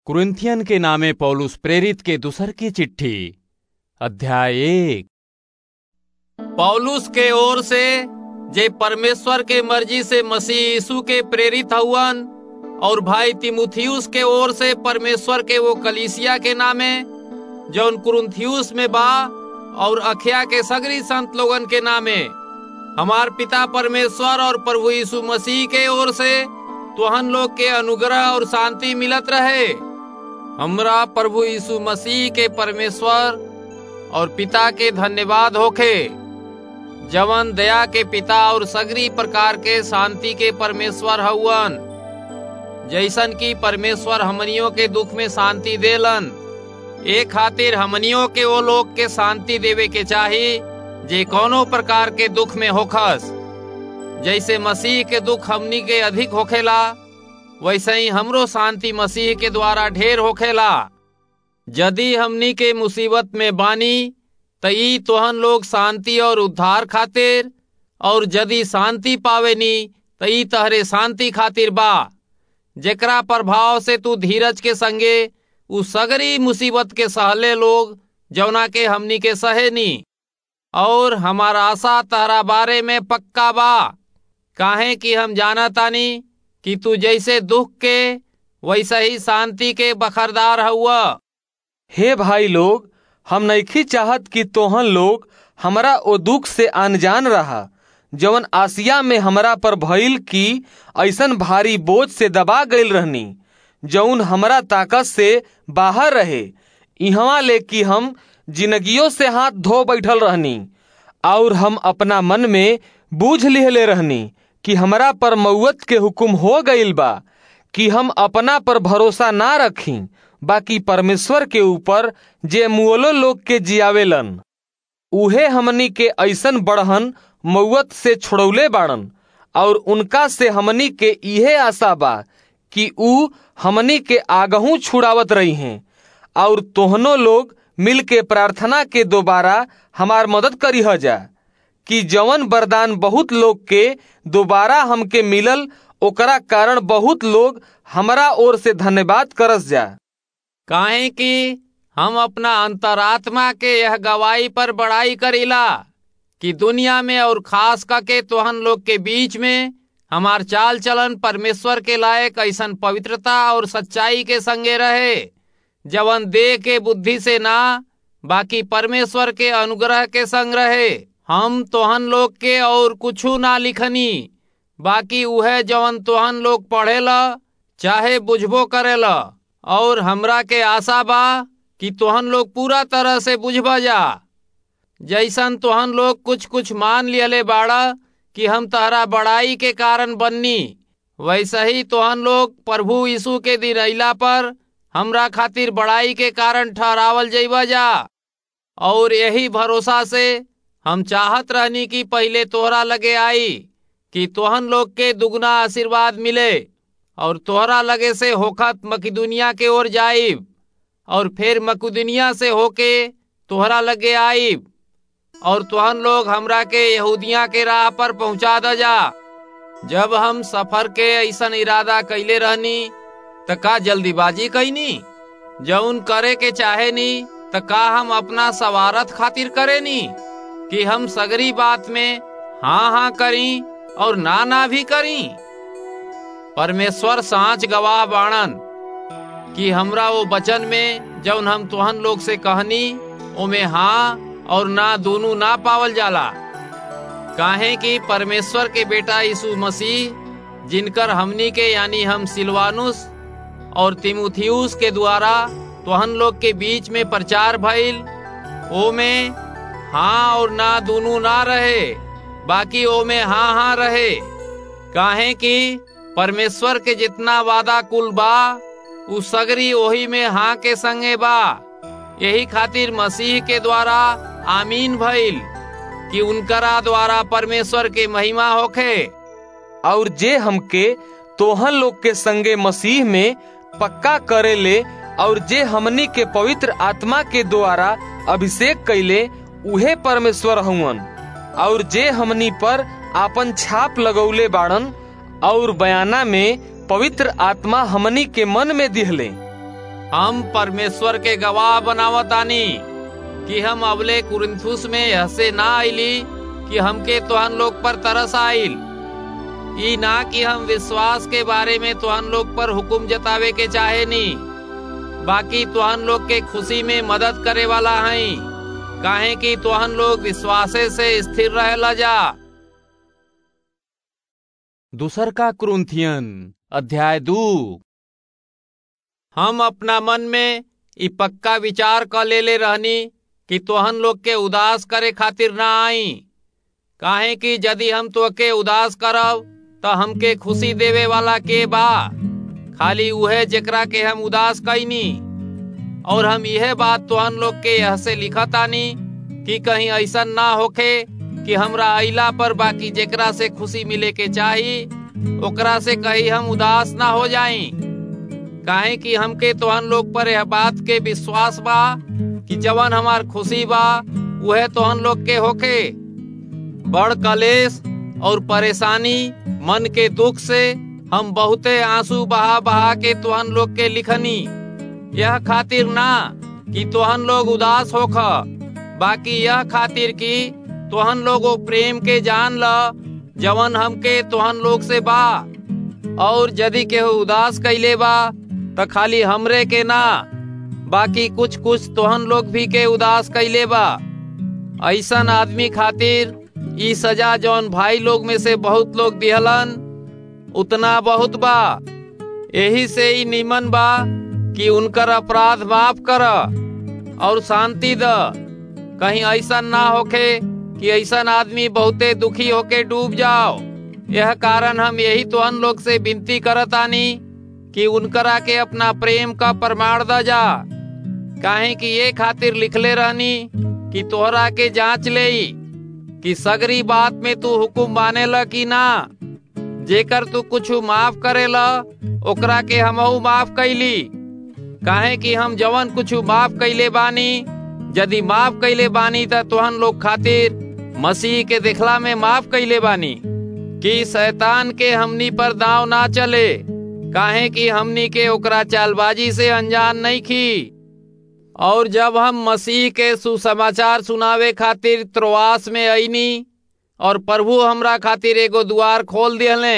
Corinthian के नामे पौलुस प्रेरित के दूसर की चिट्ठी अध्याय एक पौलुस के ओर से जे परमेश्वर के मर्जी से मसीह यीशु के प्रेरित हउवन और भाई तिमुथियुस के ओर से परमेश्वर के वो कलीसिया के नामे जौन कुरुन्थियुस में बा और अखिया के सगरी संत लोगन के नामे हमार पिता परमेश्वर और प्रभु यीशु मसीह के ओर से तुहन लोग के अनुग्रह और शांति मिलत रहे हमरा प्रभु यीशु मसीह के परमेश्वर और पिता के धन्यवाद होखे जवन दया के पिता और सगरी प्रकार के शांति के परमेश्वर हउवन जैसन की परमेश्वर हमनियों के दुख में शांति देलन ए खातिर हमनियों के वो लोग के शांति देवे के चाही जे कोनो प्रकार के दुख में होखस जैसे मसीह के दुख हमनी के अधिक होखेला वैसे ही हमरो शांति मसीह के द्वारा ढेर होखेला यदि हमनी के मुसीबत में बानी त ई तोहन लोग शांति और उद्धार खातिर और यदि शांति पावेनी त ई तहरे शांति खातिर बा जेकरा प्रभाव से तू धीरज के संगे उ सगरी मुसीबत के सहले लोग जौना के हमनी के सहेनी और हमारा आशा तहरा बारे में पक्का बा काहे कि हम जानतानी कि तू जैसे दुख के वैसे ही शांति के बखरदार हुआ हे भाई लोग हम नइखी चाहत कि तोहन लोग हमरा ओ दुख से अनजान रहा जवन आसिया में हमरा पर भइल की ऐसन भारी बोझ से दबा गईल रहनी जौन हमरा ताकत से बाहर रहे इहवा ले कि हम जिंदगियों से हाथ धो बैठल रहनी और हम अपना मन में बूझ लिहले रहनी कि हमरा पर मौत के हुक्म हो गईल बा कि हम अपना पर भरोसा ना रखी बाकी परमेश्वर के ऊपर जे मुअलो लोग के जियावेलन उहे हमनी के ऐसन बढ़हन मौत से छोड़ौले बाड़न और उनका से हमनी के इहे आशा बा कि ऊ हमनी के आगहू छुड़ावत रही हैं और तोहनो लोग मिल के प्रार्थना के दोबारा हमार मदद करी जा कि जवन वरदान बहुत लोग के दोबारा हमके मिलल ओकरा कारण बहुत लोग हमरा ओर से धन्यवाद करस जा काहे कि हम अपना अंतरात्मा के यह गवाही पर बड़ाई करीला कि दुनिया में और खास करके तोहन लोग के बीच में हमार चाल चलन परमेश्वर के लायक ऐसन पवित्रता और सच्चाई के संगे रहे जवन देह के बुद्धि से ना बाकी परमेश्वर के अनुग्रह के संग रहे हम तोहन लोग के और कुछू ना लिखनी बाकी उहे जवन तोहन लोग पढ़ेला चाहे बुझबो करेला और हमरा के आशा बा कि तोहन लोग पूरा तरह से बुझबा जा जैसन तोहन लोग कुछ कुछ मान लियले बाड़ा कि हम तहरा बड़ाई के कारण बननी वैसे ही तोहन लोग प्रभु यीशु के दिन अला पर हमरा खातिर बड़ाई के कारण ठहरावल जइबा जा और यही भरोसा से हम चाहत रहनी कि पहले तोहरा लगे आई कि तोहन लोग के दुगना आशीर्वाद मिले और तोहरा लगे से होखत मकिदुनिया के ओर जाइब और फिर मकुदुनिया से होके तोहरा लगे आइब और तुहन लोग हमरा के यहूदिया के राह पर पहुंचा द जा जब हम सफर के ऐसन इरादा कैले रहनी त का जल्दीबाजी कैनी जौन करे के चाहे नी त का हम अपना सवारत खातिर करे नी कि हम सगरी बात में हाँ हाँ करी और ना ना भी करी परमेश्वर सांच गवाह बाणन कि हमरा वो वचन में जौन हम तुहन लोग से कहनी ओमे हाँ और ना दोनों ना पावल जाला काहे कि परमेश्वर के बेटा यीशु मसीह जिनकर हमनी के यानी हम सिलवानुस और तिमुथियुस के द्वारा तोहन लोग के बीच में प्रचार भइल ओ में हाँ और ना दोनों ना रहे बाकी ओ में हाँ हाँ रहे काहे कि परमेश्वर के जितना वादा कुल बा उ सगरी वही में हाँ के संगे बा यही खातिर मसीह के द्वारा आमीन भइल कि उनकरा द्वारा परमेश्वर के महिमा होखे और जे हमके तोहन लोग के संगे मसीह में पक्का करे ले और जे हमनी के पवित्र आत्मा के द्वारा अभिषेक कैले उहे परमेश्वर हुवन और जे हमनी पर आपन छाप लगौले बाड़न और बयाना में पवित्र आत्मा हमनी के मन में दिहले हम परमेश्वर के गवाह बनावतानी कि हम अबले कुरिन्थुस में हसे ना आईली कि हमके तुहन लोग पर तरस आइल ई ना कि हम विश्वास के बारे में तुहन लोग पर हुक्म जतावे के चाहे नी बाकी तुहन लोग के खुशी में मदद करे वाला हई काहे कि तुहन लोग विश्वासे से स्थिर रहेला जा दूसर का क्रुंथियन अध्याय दू हम अपना मन में ई पक्का विचार क लेले रहनी कि तोहन लोग के उदास करे खातिर ना आई काहे कि यदि हम तोके उदास करब त हमके खुशी देवे वाला के बा खाली उहे जेकरा के हम उदास कैनी और हम यह बात तोहन लोग के यह से लिखतानी कि कहीं ऐसा ना होखे कि हमरा अइला पर बाकी जेकरा से खुशी मिले के चाही ओकरा से कहीं हम उदास ना हो जाई काहे कि हमके तोहन लोग पर यह बात के विश्वास बा कि जवन हमार खुशी बा वह तोहन लोग के होखे बड़ कलेश और परेशानी मन के दुख से हम बहुते आंसू बहा बहा के तोहन लोग के लिखनी यह खातिर ना कि तोहन लोग उदास होख बाकी यह खातिर कि तोहन लोगो प्रेम के जान ल जवन हमके तोहन लोग से बा और यदि केहू उदास कैले बा त खाली हमरे के ना बाकी कुछ कुछ तोहन लोग भी के उदास कैले बा ऐसन आदमी खातिर ई सजा जौन भाई लोग में से बहुत लोग दिहलन उतना बहुत बा यही से ही निमन बा कि उनकर अपराध माफ कर और शांति द कहीं ऐसा ना होखे कि ऐसा आदमी बहुते दुखी होके डूब जाओ यह कारण हम यही तो अन लोग से विनती करतानी कि उनकरा के अपना प्रेम का प्रमाण द जा काहे कि ये खातिर लिखले रहनी कि तोहरा के जांच ले कि सगरी बात में तू हुकुम माने ल कि ना जेकर तू कुछ माफ करेला ओकरा के हमहू माफ कैली काहे कि हम जवन कुछ माफ कैले बानी यदि माफ कैले बानी त तोहन लोग खातिर मसीह के देखला में माफ कैले बानी कि शैतान के हमनी पर दाव ना चले काहे कि हमनी के ओकरा चालबाजी से अनजान नहीं खी और जब हम मसीह के सुसमाचार सुनावे खातिर त्रोआस में अईनी और प्रभु हमरा खातिर एगो द्वार खोल दिहले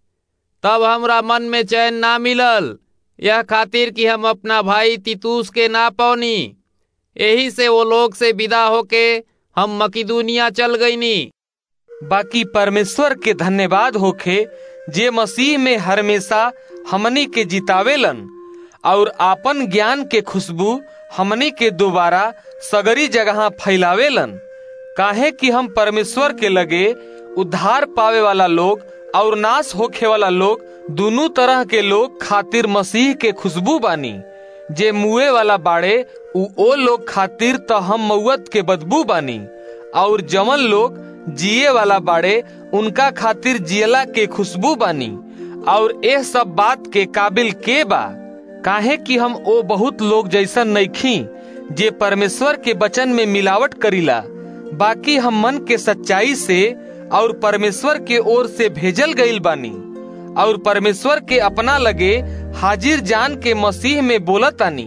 तब हमरा मन में चैन ना मिलल यह खातिर कि हम अपना भाई तितूस के ना पौनी यही से वो लोग से विदा होके हम मकिदुनिया चल गईनी बाकी परमेश्वर के धन्यवाद होखे जे मसीह में हमेशा हमनी के जितावेलन और आपन ज्ञान के खुशबू हमनी के दोबारा सगरी जगह फैलावेलन काहे कि हम परमेश्वर के लगे उद्धार पावे वाला लोग और नाश होखे वाला लोग दोनों तरह के लोग खातिर मसीह के खुशबू बानी जे मुए वाला बाड़े उ ओ लोग खातिर तो हम मऊत के बदबू बानी और जमन लोग जिए वाला बाड़े उनका खातिर जियला के खुशबू बानी और यह सब बात के काबिल के बा काहे कि हम ओ बहुत लोग जैसन नईखी जे परमेश्वर के वचन में मिलावट करीला बाकी हम मन के सच्चाई से और परमेश्वर के ओर से भेजल गईल बानी और परमेश्वर के अपना लगे हाजिर जान के मसीह में बोलतानी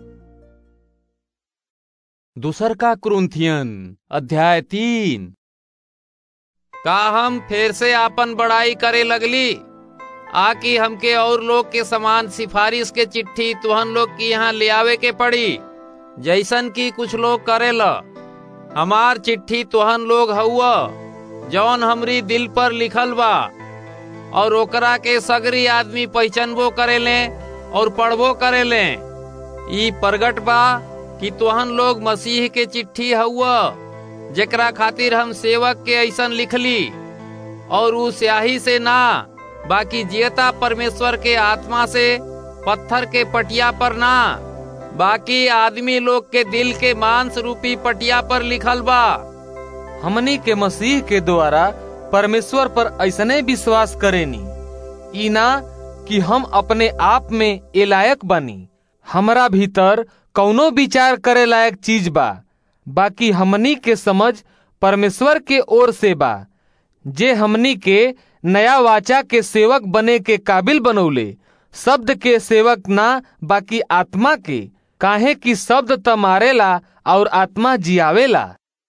दूसर का क्रुंथियन अध्याय तीन का हम फिर से आपन बड़ाई करे लगली आकि हमके और लोग के समान सिफारिश के चिट्ठी तुहन लोग की यहाँ ले आवे के पड़ी जैसन की कुछ लोग करेला हमार चिट्ठी तुहन लोग हउआ जौन हमरी दिल पर लिखल बा और ओकरा के सगरी आदमी पहचानबो करेले और पढ़बो करेले ई प्रगट बा कि तुहन लोग मसीह के चिट्ठी हउआ जेकरा खातिर हम सेवक के ऐसन लिखली और उ स्याही से ना बाकी जियता परमेश्वर के आत्मा से पत्थर के पटिया पर ना बाकी आदमी लोग के दिल के मांस रूपी पटिया पर लिखल बा हमनी के मसीह के द्वारा परमेश्वर पर ऐसने विश्वास करेनी ई ना कि हम अपने आप में ए लायक बनी हमरा भीतर कौनो विचार करे लायक चीज बा बाकी हमनी के समझ परमेश्वर के ओर से बा जे हमनी के नया वाचा के सेवक बने के काबिल बनौले शब्द के सेवक ना बाकी आत्मा के काहे कि शब्द त मारेला और आत्मा जियावेला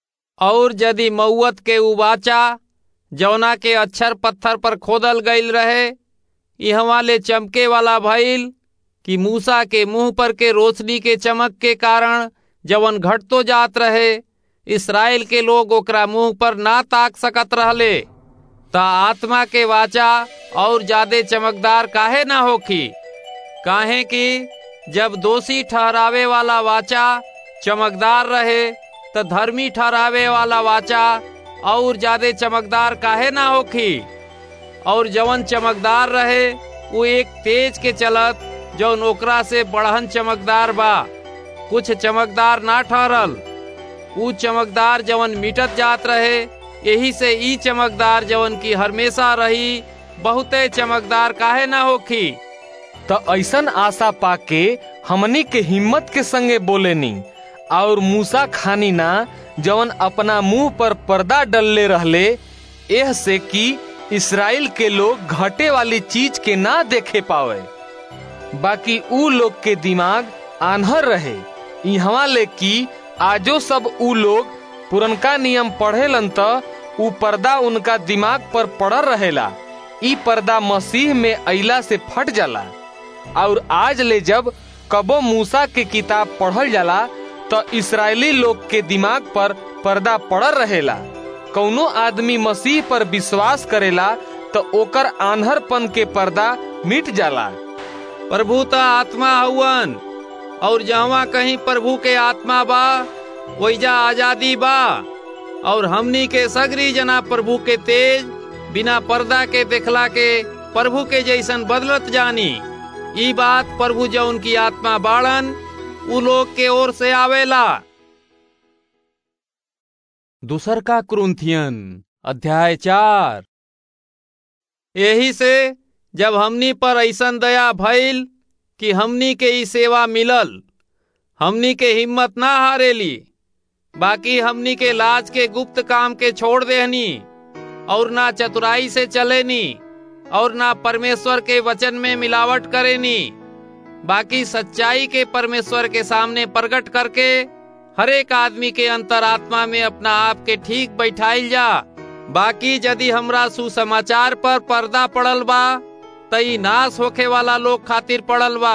और यदि मऊत के उबाचा जौना के अक्षर पत्थर पर खोदल गईल रहे इहवा ले चमके वाला भइल कि मूसा के मुंह पर के रोशनी के चमक के कारण जवन घटतो जात रहे इसराइल के लोग ओकरा मुंह पर ना ताक सकत रहले ता आत्मा के वाचा और ज्यादा चमकदार काहे ना होखी काहे कि जब दोषी ठहरावे वाला वाचा चमकदार रहे तो धर्मी ठहरावे वाला वाचा और ज्यादा चमकदार काहे ना होखी और जवन चमकदार रहे वो एक तेज के चलत जौन ओकरा से बढ़हन चमकदार बा कुछ चमकदार ना ठहरल ऊ चमकदार जवन मिटत जात रहे यही से ई चमकदार जवन की हमेशा रही बहुते चमकदार काहे ना होखी त ऐसन आशा पाके हमनी के हिम्मत के संगे बोलेनी और मूसा खानी ना जवन अपना मुंह पर पर्दा डलले रहले एह से कि इसराइल के लोग घटे वाली चीज के ना देखे पावे बाकी ऊ लोग के दिमाग आन्हर रहे यहाँ ले कि आजो सब ऊ लोग पुरनका नियम पढ़ेलन त ऊ पर्दा उनका दिमाग पर पड़ल रहेला ई पर्दा मसीह में अइला से फट जाला और आज ले जब कबो मूसा के किताब पढ़ल जाला त इसराइली लोग के दिमाग पर पर्दा पड़ल रहेला कौनो आदमी मसीह पर विश्वास करेला तो ओकर आन्हरपन के पर्दा मिट जाला प्रभु त आत्मा हउवन और जहाँ कहीं प्रभु के आत्मा बा वैजा आजादी बा और हमनी के सगरी जना प्रभु के तेज बिना पर्दा के देखला के प्रभु के जैसन बदलत जानी ई बात प्रभु जो उनकी आत्मा बाड़न उ लोग के ओर से आवेला दूसर का क्रुंथियन अध्याय चार यही से जब हमनी पर ऐसन दया भइल कि हमनी के ई सेवा मिलल हमनी के हिम्मत ना हारेली बाकी हमनी के लाज के गुप्त काम के छोड़ देहनी और ना चतुराई से चलेनी और ना परमेश्वर के वचन में मिलावट करेनी बाकी सच्चाई के परमेश्वर के सामने प्रकट करके हर एक आदमी के अंतरात्मा में अपना आप के ठीक बैठाइल जा बाकी यदि हमरा सुसमाचार पर पर्दा पड़ल बा तई नाश होखे वाला लोग खातिर पड़ल बा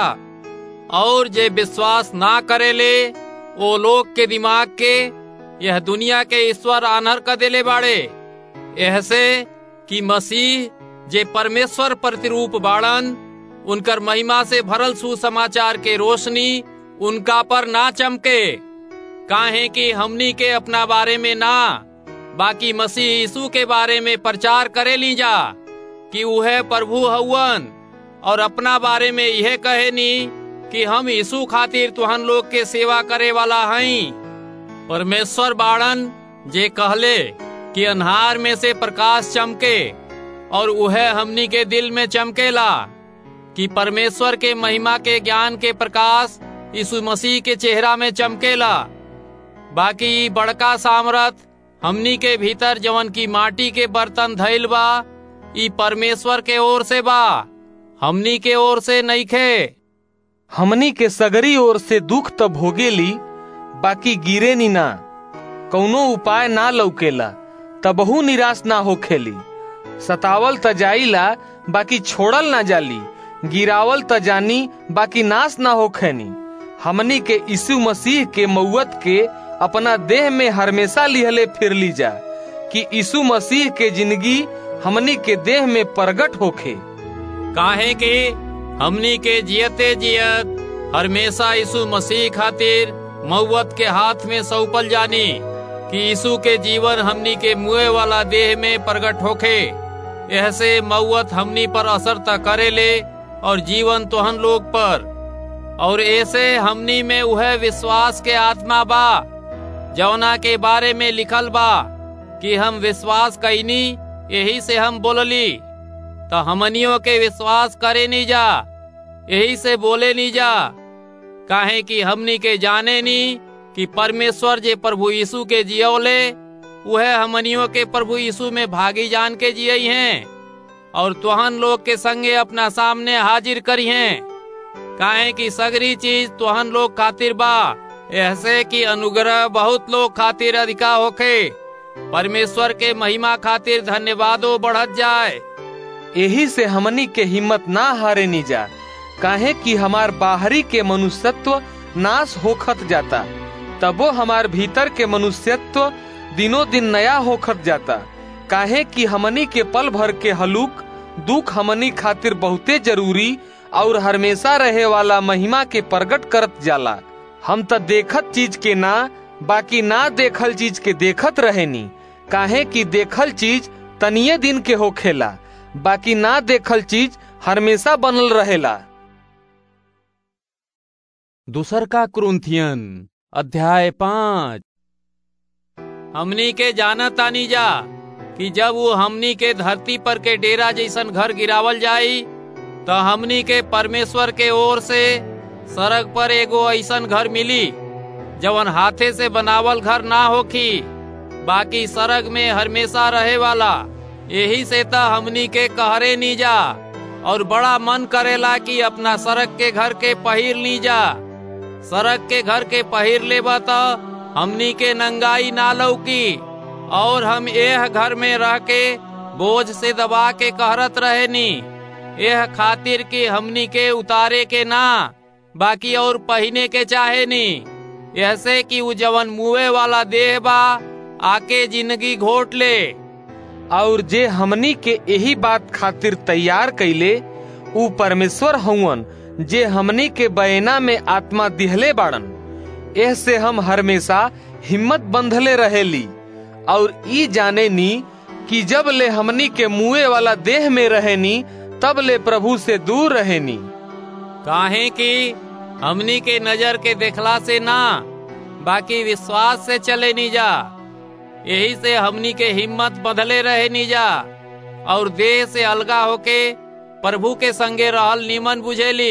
और जे विश्वास ना करेले वो लोग के दिमाग के यह दुनिया के ईश्वर आनर कर देले बाड़े ऐसे कि मसीह जे परमेश्वर प्रतिरूप बाड़न उनकर महिमा से भरल सुसमाचार के रोशनी उनका पर ना चमके काहे कि हमनी के अपना बारे में ना बाकी मसीह यीशु के बारे में प्रचार करे ली जा कि वह प्रभु हवन और अपना बारे में यह कहे नी कि हम यीशु खातिर तुहन लोग के सेवा करे वाला हई परमेश्वर बाड़न जे कहले कि अन्हार में से प्रकाश चमके और वह हमनी के दिल में चमकेला कि परमेश्वर के महिमा के ज्ञान के प्रकाश यीशु मसीह के चेहरा में चमकेला बाकी बड़का सामरथ हमनी के भीतर जवन की माटी के बर्तन धैल बा ई परमेश्वर के ओर से बा हमनी के ओर से नइखे हमनी के सगरी ओर से दुख त भोगेली बाकी गिरे नी ना कौनो उपाय ना लौकेला तबहू निराश ना होखेली सतावल त जाइला बाकी छोड़ल ना जाली गिरावल त जानी बाकी नाश ना होखेनी हमनी के यीशु मसीह के मौत के अपना देह में हमेशा लिहले फिर ली जा कि यीशु मसीह के जिंदगी हमनी के देह में प्रगट होखे काहे कि हमनी के जियते जियत हमेशा यीशु मसीह खातिर मौत के हाथ में सौंपल जानी कि यीशु के जीवन हमनी के मुए वाला देह में प्रगट होखे ऐसे मौत हमनी पर असर त करे ले और जीवन तोहन लोग पर और ऐसे हमनी में वह विश्वास के आत्मा बा जौना के बारे में लिखल बा कि हम विश्वास कैनी यही से हम बोलली तो हमनियों के विश्वास करे नहीं जा यही से बोले नहीं जा काहे कि हमनी के जाने नी कि परमेश्वर जे प्रभु यीशु के जियोले वह हमनियों के प्रभु यीशु में भागी जान के जिये हैं और तुहन लोग के संगे अपना सामने हाजिर करी हैं काहे कि सगरी चीज तुहन लोग खातिर बा ऐसे कि अनुग्रह बहुत लोग खातिर अधिका होखे परमेश्वर के महिमा खातिर धन्यवादो बढ़त जाए यही से हमनी के हिम्मत ना हारे नी जा काहे कि हमार बाहरी के मनुष्यत्व नाश होखत जाता तबो हमार भीतर के मनुष्यत्व दिनों दिन नया होखत जाता काहे कि हमनी के पल भर के हलुक दुख हमनी खातिर बहुते जरूरी और हमेशा रहे वाला महिमा के प्रकट करत जाला हम त देखत चीज के ना बाकी ना देखल चीज के देखत रहेनी काहे कि देखल चीज तनिये दिन के होखेला बाकी ना देखल चीज हमेशा बनल रहेला दूसर का क्रुंथियन अध्याय पाँच हमनी के जाना तानी जा कि जब वो हमनी के धरती पर के डेरा जैसन घर गिरावल जाई तो हमनी के परमेश्वर के ओर से सड़क पर एगो ऐसन घर मिली जवन हाथे से बनावल घर ना होखी बाकी सड़क में हमेशा रहे वाला यही से त हमनी के कहरे नी जा और बड़ा मन करेला कि अपना सड़क के घर के पहिर ली जा सड़क के घर के पहिर लेबा त हमनी के नंगाई ना लौकी और हम यह घर में रह के बोझ से दबा के कहरत रहे नी यह खातिर कि हमनी के उतारे के ना बाकी और पहने के चाहे नी ऐसे कि उ जवन मुए वाला देह बा आके जिंदगी घोट ले और जे हमनी के यही बात खातिर तैयार कैले ऊ परमेश्वर हउवन जे हमनी के बयना में आत्मा दिहले बाड़न एह से हम हमेशा हिम्मत बंधले रहेली और ई जाने नी कि जब ले हमनी के मुए वाला देह में रहेनी तब ले प्रभु से दूर रहेनी काहे कि हमनी के नजर के देखला से ना बाकी विश्वास से चले नी जा यही से हमनी के हिम्मत बदले रहे नी जा और देह से अलगा होके प्रभु के संगे रहल नीमन बुझेली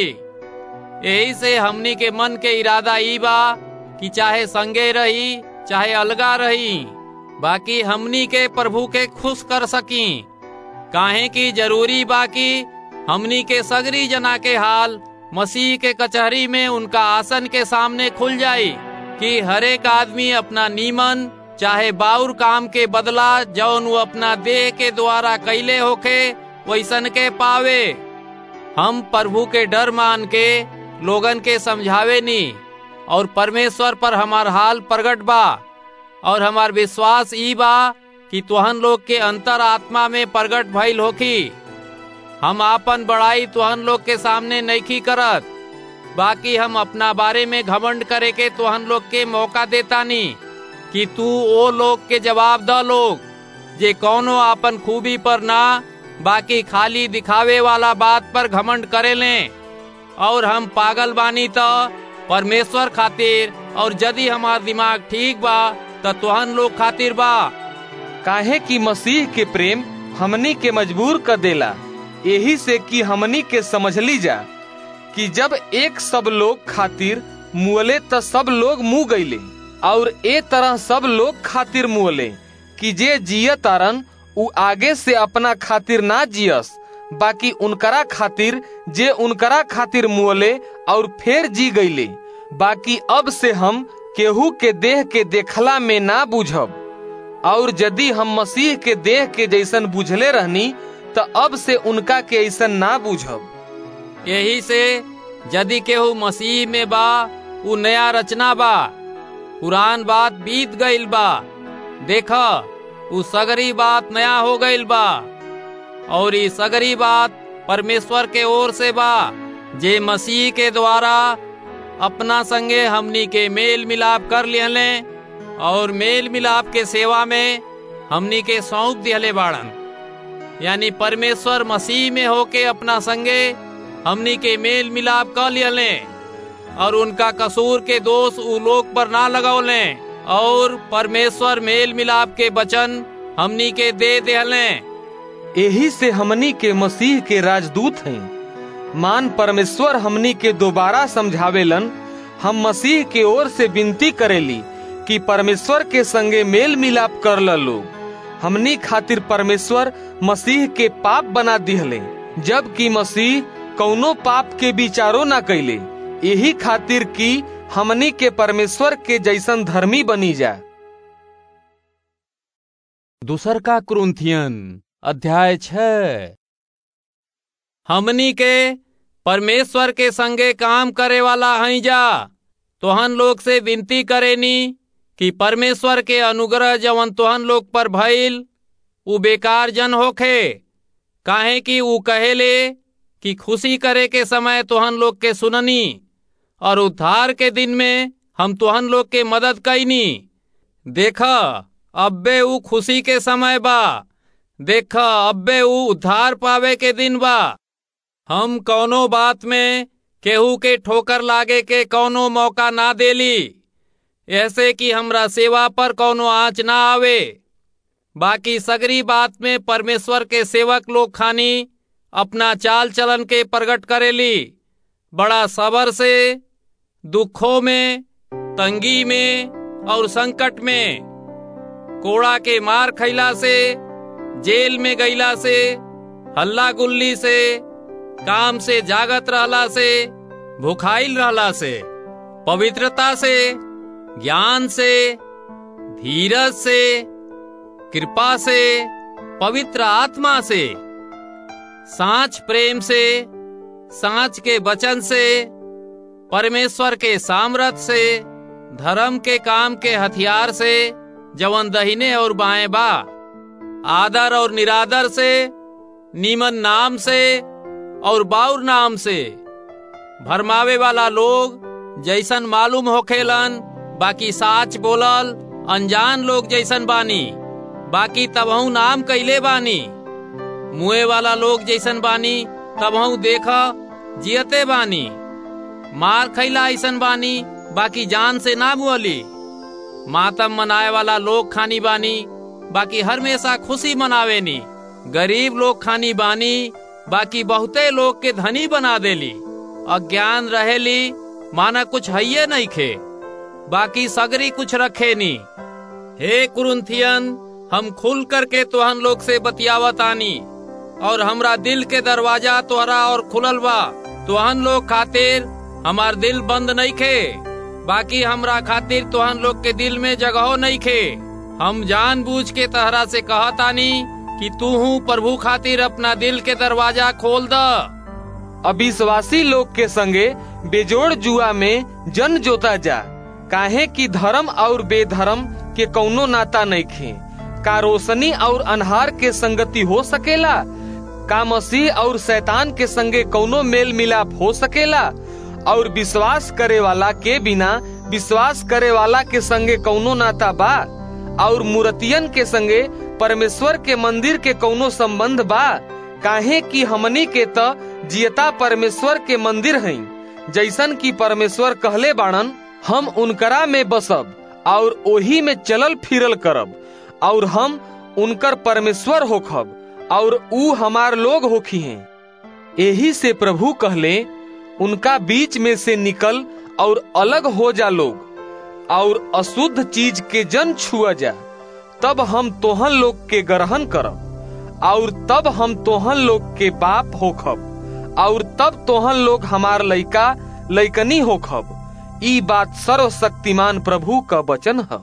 यही से हमनी के मन के इरादा ई बा कि चाहे संगे रही चाहे अलगा रही बाकी हमनी के प्रभु के खुश कर सकी काहे की जरूरी बाकी हमनी के सगरी जना के हाल मसीह के कचहरी में उनका आसन के सामने खुल जाई कि हरेक आदमी अपना नीमन चाहे बाउर काम के बदला जौन वो अपना देह के द्वारा कैले होके वैसन के पावे हम प्रभु के डर मान के लोगन के समझावे नी और परमेश्वर पर हमार हाल प्रगट बा और हमार विश्वास ई बा कि तुहन लोग के अंतर आत्मा में प्रगट भइल होखी हम आपन बड़ाई तुहन लोग के सामने नईखी करत बाकी हम अपना बारे में घमंड करे के तुहन लोग के मौका देता नी कि तू ओ लोग के जवाब द लोग जे कौनो आपन खूबी पर ना बाकी खाली दिखावे वाला बात पर घमंड करे ले और हम पागल बानी तो परमेश्वर खातिर और यदि हमार दिमाग ठीक बा त तुहन लोग खातिर बा काहे कि मसीह के प्रेम हमनी के मजबूर कर देला यही से कि हमनी के समझली जा कि जब एक सब लोग खातिर मुअले त सब लोग मुँह गईले और ए तरह सब लोग खातिर मुअले कि जे जिय तारन उ आगे से अपना खातिर ना जियस बाकी उनकरा खातिर जे उनकरा खातिर मुअले और फिर जी गईले बाकी अब से हम केहू के देह के देखला में ना बुझब और यदि हम मसीह के देह के जैसन बुझले रहनी तो अब से उनका के ऐसन ना बुझब यही से यदि केहू मसीह में बा उ नया रचना बा पुरान बात बीत गईल बा देख उ सगरी बात नया हो गईल बा और ई सगरी बात परमेश्वर के ओर से बा जे मसीह के द्वारा अपना संगे हमनी के मेल मिलाप कर लिहले और मेल मिलाप के सेवा में हमनी के सौंप दिहले बाड़न यानी परमेश्वर मसीह में होके अपना संगे हमनी के मेल मिलाप कर लिहले और उनका कसूर के दोष उ लोग पर ना लगौले और परमेश्वर मेल मिलाप के वचन हमनी के दे दिहले यही से हमनी के मसीह के राजदूत हैं मान परमेश्वर हमनी के दोबारा समझावेलन हम मसीह के ओर से विनती करेली कि परमेश्वर के संगे मेल मिलाप कर लोग हमनी खातिर परमेश्वर मसीह के पाप बना दिहले जबकि मसीह कौनो पाप के विचारो ना कैले यही खातिर कि हमनी के परमेश्वर के जैसन धर्मी बनी जा दूसर का क्रुंथियन अध्याय छः हमनी के परमेश्वर के संगे काम करे वाला हई जा तोहन लोग से विनती करेनी कि परमेश्वर के अनुग्रह जवन तोहन लोग पर भइल उ बेकार जन होखे काहे कि उ कहेले कि खुशी करे के समय तोहन लोग के सुननी और उद्धार के दिन में हम तोहन लोग के मदद कैनी देख अब्बे उ खुशी के समय बा देख अब्बे उ उद्धार पावे के दिन बा हम कौनो बात में केहू के ठोकर लागे के कौनो मौका ना देली ऐसे कि हमरा सेवा पर कौनो आँच ना आवे बाकी सगरी बात में परमेश्वर के सेवक लोग खानी अपना चाल चलन के प्रकट करेली बड़ा सबर से दुखों में तंगी में और संकट में कोड़ा के मार खैला से जेल में गईला से हल्ला गुल्ली से काम से जागत रहला से भुखाइल रहला से पवित्रता से ज्ञान से धीरज से कृपा से पवित्र आत्मा से सांच प्रेम से सांच के वचन से परमेश्वर के सामर्थ से धर्म के काम के हथियार से जवन दहिने और बाएं बा आदर और निरादर से नीमन नाम से और बाउर नाम से भरमावे वाला लोग जैसन मालूम होखेलन बाकी साच बोलल अनजान लोग जैसन बानी बाकी तबहू नाम कैले बानी मुए वाला लोग जैसन बानी तबहू देखा जियते बानी मार खैला ऐसन बानी बाकी जान से ना मुअली मातम मनाए वाला लोग खानी बानी बाकी हमेशा खुशी मनावेनी गरीब लोग खानी बानी बाकी बहुते लोग के धनी बना देली अज्ञान रहेली माना कुछ हइये नहीं खे बाकी सगरी कुछ रखे नी हे कुरुंथियन हम खुल करके तोहन लोग से बतियावत आनी और हमरा दिल के दरवाजा तोहरा और खुलल बा तोहन लोग खातिर हमार दिल बंद नहीं खे बाकी हमरा खातिर तोहन लोग के दिल में जगहो नहीं खे हम जानबूझ के तहरा से कहतानी कि तू हूँ प्रभु खातिर अपना दिल के दरवाजा खोल द अविश्वासी लोग के संगे बेजोड़ जुआ में जन जोता जा काहे कि धर्म और बेधर्म के कौनो नाता नहीं खे का रोशनी और अनहार के संगति हो सकेला का मसीह और शैतान के संगे कौनो मेल मिलाप हो सकेला और विश्वास करे वाला के बिना विश्वास करे वाला के संगे कौनो नाता बा और मूर्तियन के संगे परमेश्वर के मंदिर के कौनो संबंध बा काहे कि हमनी के त जियता परमेश्वर के मंदिर हई जैसन कि परमेश्वर कहले बाणन हम उनकरा में बसब और ओही में चलल फिरल करब और हम उनकर परमेश्वर होखब और ऊ हमार लोग होखी हैं यही से प्रभु कहले उनका बीच में से निकल और अलग हो जा लोग और अशुद्ध चीज के जन छुआ जा तब हम तोहन लोग के ग्रहण करब और तब हम तोहन लोग के बाप होखब और तब तोहन लोग हमार लइका लइकनी होखब ई बात सर्वशक्तिमान प्रभु का वचन है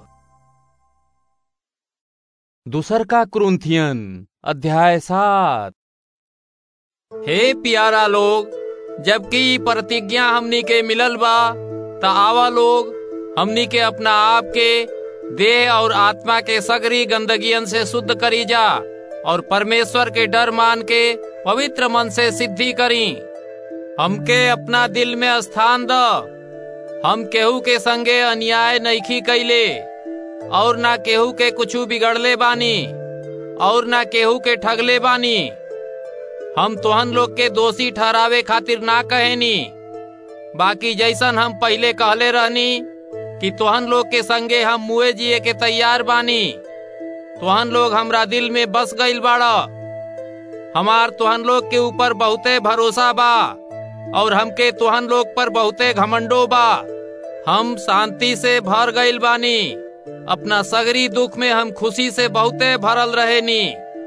दूसर का क्रुंथियन अध्याय सात हे प्यारा लोग जबकि ई प्रतिज्ञा हमनी के मिलल बा त आवा लोग हमनी के अपना आप के देह और आत्मा के सगरी गंदगियन से शुद्ध करी जा और परमेश्वर के डर मान के पवित्र मन से सिद्धि करी हमके अपना दिल में स्थान द हम केहू के संगे अन्याय नईखी कैले और ना केहू के कुछू बिगड़ले बानी और ना केहू के ठगले बानी हम तोहन लोग के दोषी ठहरावे खातिर ना कहेनी बाकी जैसन हम पहले कहले रहनी कि तोहन लोग के संगे हम मुए जिए के तैयार बानी तोहन लोग हमरा दिल में बस गईल बाड़ा हमार तोहन लोग के ऊपर बहुते भरोसा बा और हमके तोहन लोग पर बहुते घमंडो बा हम शांति से भर गईल बानी अपना सगरी दुख में हम खुशी से बहुते भरल रहे नी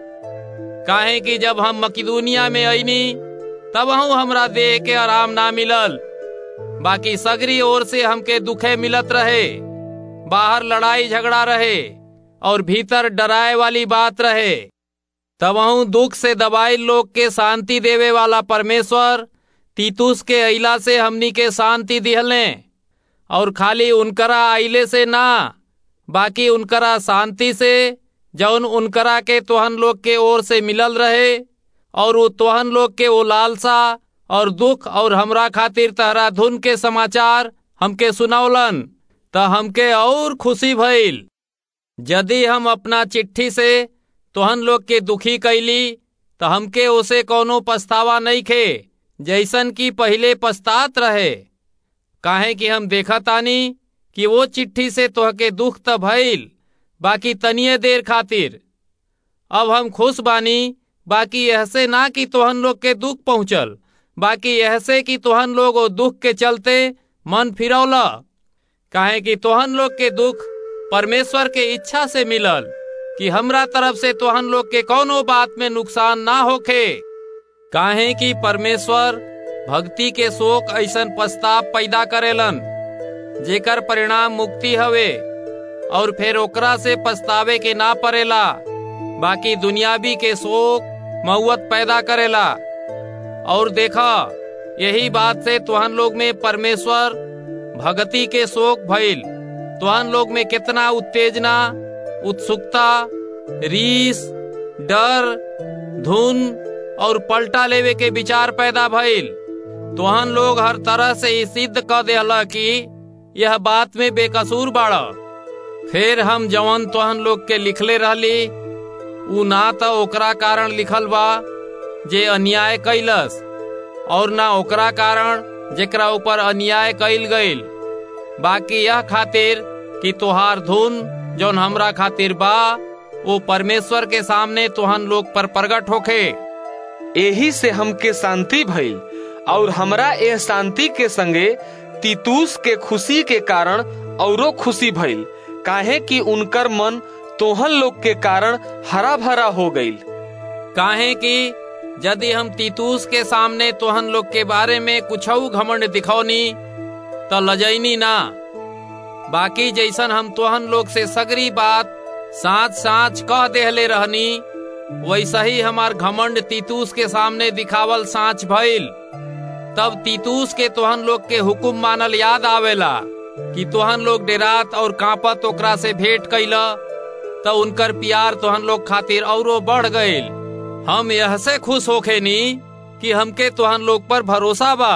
काहे कि जब हम मकिदुनिया में अईनी तब हमरा देह के आराम ना मिलल बाकी सगरी ओर से हमके दुखे मिलत रहे बाहर लड़ाई झगड़ा रहे और भीतर डराए वाली बात रहे तब दुख से दबाई लोग के शांति देवे वाला परमेश्वर तीतुस के अइला से हमनी के शांति दिहले और खाली उनकरा आइले से ना बाकी उनकरा शांति से जौन उनकरा के तोहन लोग के ओर से मिलल रहे और वो तोहन लोग के वो लालसा और दुख और हमरा खातिर तहरा धुन के समाचार हमके सुनौलन त हमके और खुशी भइल यदि हम अपना चिट्ठी से तोहन लोग के दुखी कैली तो हमके उसे कोनो पछतावा नहीं खे जैसन की पहले पछतात रहे काहे कि हम देखा तानी कि वो चिट्ठी से तोहके दुख त भइल बाकी तनिए देर खातिर अब हम खुश बानी बाकी ऐसे ना कि तोहन लोग के दुख पहुंचल बाकी ऐसे कि तोहन लोग वो दुख के चलते मन फिरौला काहे कि तोहन लोग के दुख परमेश्वर के इच्छा से मिलल कि हमरा तरफ से तोहन लोग के कोनो बात में नुकसान ना होखे काहे कि परमेश्वर भक्ति के शोक ऐसन पछताप पैदा करेलन जेकर परिणाम मुक्ति हवे और फिर ओकरा से पछतावे के ना पड़ेला बाकी दुनियावी के शोक मऊत पैदा करेला और देखा यही बात से तुहन लोग में परमेश्वर भक्ति के शोक भइल तुहन लोग में कितना उत्तेजना उत्सुकता रीस डर धुन और पलटा लेवे के विचार पैदा भइल तुहन लोग हर तरह से ई सिद्ध क देला कि यह बात में बेकसूर बाड़ा फिर हम जवन तुहन लोग के लिखले रहली उ ना तो ओकरा कारण लिखल बा जे अन्याय कैलस और ना ओकरा कारण जेकरा ऊपर अन्याय कैल गईल बाकी यह खातिर कि तोहार धुन जौन हमरा खातिर बा वो परमेश्वर के सामने तुहन लोग पर प्रगट होखे एही से हमके शांति भइल और हमरा एह शांति के संगे तीतूस के खुशी के कारण औरो खुशी भइल काहे कि उनकर मन तोहन लोग के कारण हरा भरा हो गईल काहे कि यदि हम तीतूस के सामने तोहन लोग के बारे में कुछ घमंड दिखौनी तो लजैनी ना बाकी जैसन हम तोहन लोग से सगरी बात साँच साँच कह देहले रहनी वैसा ही हमार घमंड तीतूस के सामने दिखावल साँच भइल तब तीतूस के तोहन लोग के हुकुम मानल याद आवेला कि तोहन लोग डेरात और कांपत ओकरा से भेंट कैला तो उनकर प्यार तोहन लोग खातिर औरो बढ़ गईल हम यह से खुश होखे नी कि हमके तोहन लोग पर भरोसा बा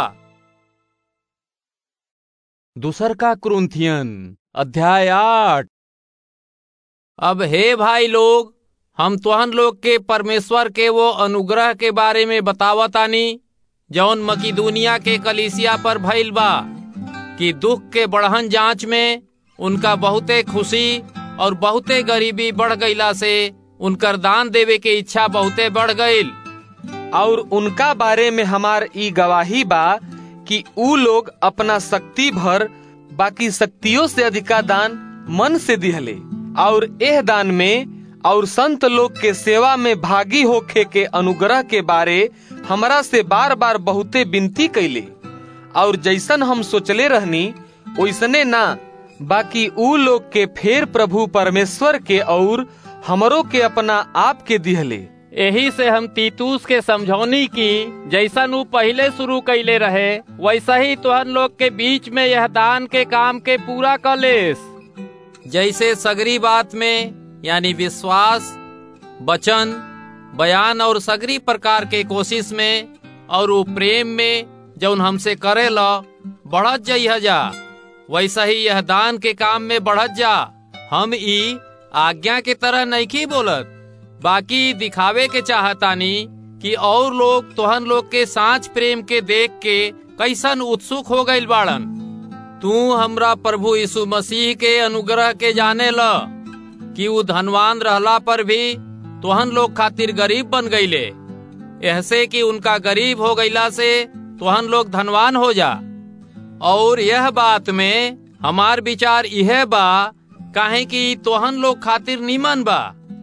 दूसर का क्रुंथियन अध्याय आठ अब हे भाई लोग हम तोहन लोग के परमेश्वर के वो अनुग्रह के बारे में बतावतानी जौन मकीदुनिया के कलिसिया पर भइल बा कि दुख के बढ़हन जांच में उनका बहुते खुशी और बहुते गरीबी बढ़ गईला से उनकर दान देवे के इच्छा बहुते बढ़ गईल और उनका बारे में हमार ई गवाही बा कि ऊ लोग अपना शक्ति भर बाकी शक्तियों से अधिका दान मन से दिहले और एह दान में और संत लोग के सेवा में भागी होखे के अनुग्रह के बारे हमरा से बार बार बहुते विनती कैले और जैसन हम सोचले रहनी वैसने ना बाकी ऊ लोग के फेर प्रभु परमेश्वर के और हमरों के अपना आप के दिहले यही से हम तीतूस के समझौनी की जैसन ऊ पहले शुरू कैले रहे वैसा ही तुहन लोग के बीच में यह दान के काम के पूरा कलेस जैसे सगरी बात में यानी विश्वास वचन बयान और सगरी प्रकार के कोशिश में और वो प्रेम में जौन हमसे करे ला बढ़त जाइ जा वैसा ही यह दान के काम में बढ़त जा हम ई आज्ञा के तरह नहीं बोलत बाकी दिखावे के चाहतानी कि और लोग तोहन लोग के सांच प्रेम के देख के कैसन उत्सुक हो गईल बाड़न तू हमरा प्रभु यीशु मसीह के अनुग्रह के जाने ल कि ऊ धनवान रहला पर भी तोहन लोग खातिर गरीब बन गईले ऐसे कि उनका गरीब हो गईला से तोहन लोग धनवान हो जा और यह बात में हमार विचार यह बा काहे कि तोहन लोग खातिर नीमन बा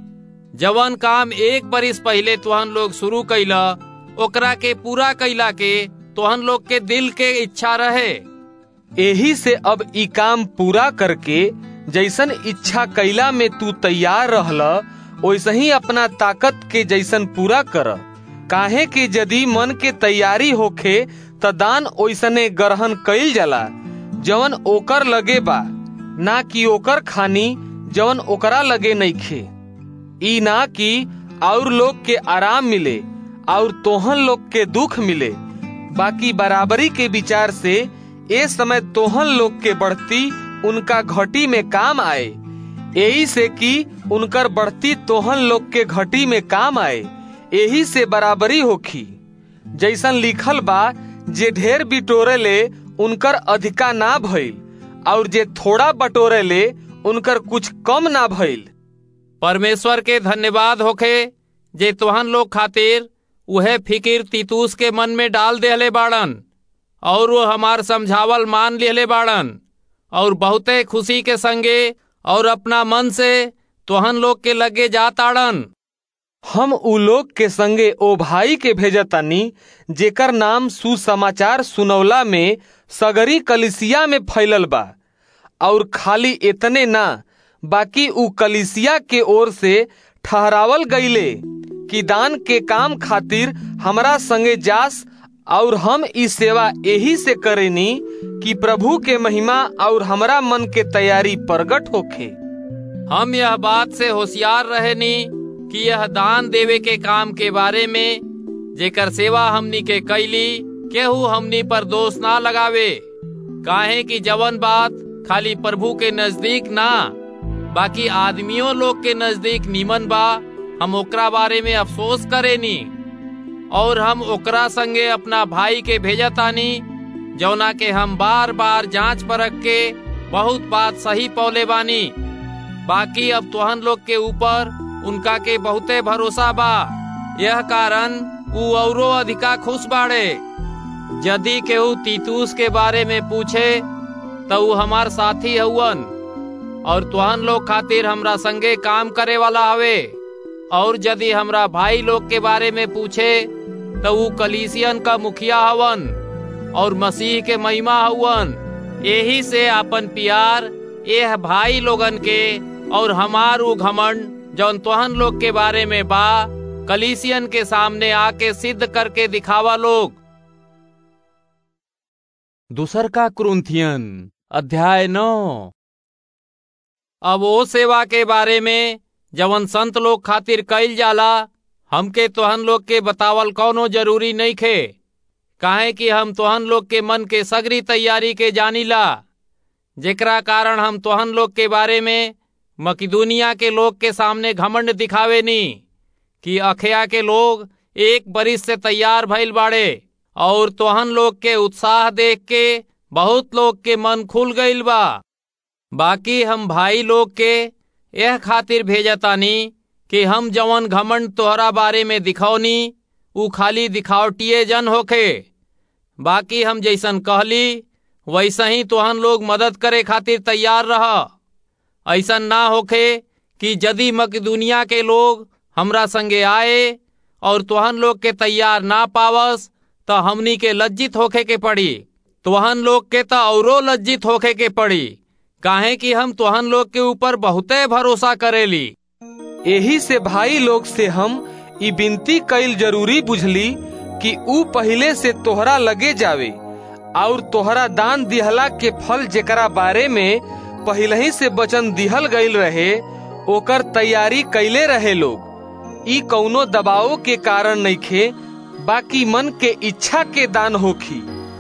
जवन काम एक बरिस पहले तोहन लोग शुरू कैला ओकरा के पूरा कैला के तोहन लोग के दिल के इच्छा रहे यही से अब ई काम पूरा करके जैसन इच्छा कैला में तू तैयार रहला वैसे ही अपना ताकत के जैसन पूरा कर काहे कि यदि मन के तैयारी होखे त दान ओइसने ग्रहण कइल जाला जवन ओकर लगे बा ना कि ओकर खानी जवन ओकरा लगे नइखे ई ना कि और लोग के आराम मिले और तोहन लोग के दुख मिले बाकी बराबरी के विचार से ए समय तोहन लोग के बढ़ती उनका घटी में काम आए यही से कि उनकर बढ़ती तोहन लोग के घटी में काम आए यही से बराबरी होखी जैसन लिखल बा जे ढेर बिटोरे ले उनकर अधिका ना भइल और जे थोड़ा बटोरे ले उनकर कुछ कम ना भइल परमेश्वर के धन्यवाद होखे जे तोहन लोग खातिर उहे फिकिर तीतूस के मन में डाल देहले बाड़न और वो हमार समझावल मान लेले बाड़न और बहुते खुशी के संगे और अपना मन से तोहन लोग के लगे जाताड़न हम उ लोग के संगे ओ भाई के भेजतानी जेकर नाम सुसमाचार सुनौला में सगरी कलिसिया में फैलल बा और खाली इतने ना बाकी उ कलिसिया के ओर से ठहरावल गईले कि दान के काम खातिर हमरा संगे जास और हम ई सेवा यही से करेनी कि प्रभु के महिमा और हमरा मन के तैयारी प्रगट होखे हम यह बात से होशियार रहेनी कि यह दान देवे के काम के बारे में जेकर सेवा हमनी के कैली केहू हमनी पर दोष ना लगावे काहे कि जवन बात खाली प्रभु के नजदीक ना बाकी आदमियों लोग के नजदीक नीमन बा हम ओकरा बारे में अफसोस करेनी और हम ओकरा संगे अपना भाई के भेजतानी जौना के हम बार बार जांच परख के बहुत बात सही पौले बानी बाकी अब तोहन लोग के ऊपर उनका के बहुते भरोसा बा यह कारण उ औरो अधिका खुश बाड़े यदि केहू तीतूस के बारे में पूछे तो उ हमार साथी हउवन और तोहन लोग खातिर हमरा संगे काम करे वाला हवे और यदि हमरा भाई लोग के बारे में पूछे तो उ कलीसियन का मुखिया हवन और मसीह के महिमा हवन यही से अपन प्यार एह भाई लोगन के और हमार उ घमंड जौन तोहन लोग के बारे में बा कलीसियन के सामने आके सिद्ध करके दिखावा लोग दूसर का क्रुंथियन अध्याय नौ अब वो सेवा के बारे में जवन संत लोग खातिर कइल जाला हमके तोहन लोग के बतावल कौनो जरूरी नहीं खे काहे कि हम तोहन लोग के मन के सगरी तैयारी के जानीला जेकरा कारण हम तोहन लोग के बारे में मकिदुनिया के लोग के सामने घमंड दिखावे नी कि अखया के लोग एक बरिस से तैयार भइल बाड़े और तोहन लोग के उत्साह देख के बहुत लोग के मन खुल गईल बा बाकी हम भाई लोग के यह खातिर भेजतानी कि हम जवन घमंड तोहरा बारे में दिखौनी उ खाली दिखावटिए जन होखे बाकी हम जैसन कहली वैसा ही तोहन लोग मदद करे खातिर तैयार रह ऐसा ना होखे कि यदि मकदुनिया के लोग हमरा संगे आए और तोहन लोग के तैयार ना पावस तो हमनी के लज्जित होखे के पड़ी तोहन लोग के तो औरो लज्जित होखे के पड़ी काहे कि हम तोहन लोग के ऊपर बहुते भरोसा करेली यही से भाई लोग से हम ई विनती कईल जरूरी बुझली कि ऊ पहले से तोहरा लगे जावे और तोहरा दान दिहला के फल जेकरा बारे में पहले ही से वचन दिहल गईल रहे ओकर तैयारी कैले रहे लोग ई कौनो दबाव के कारण नइखे बाकी मन के इच्छा के दान होखी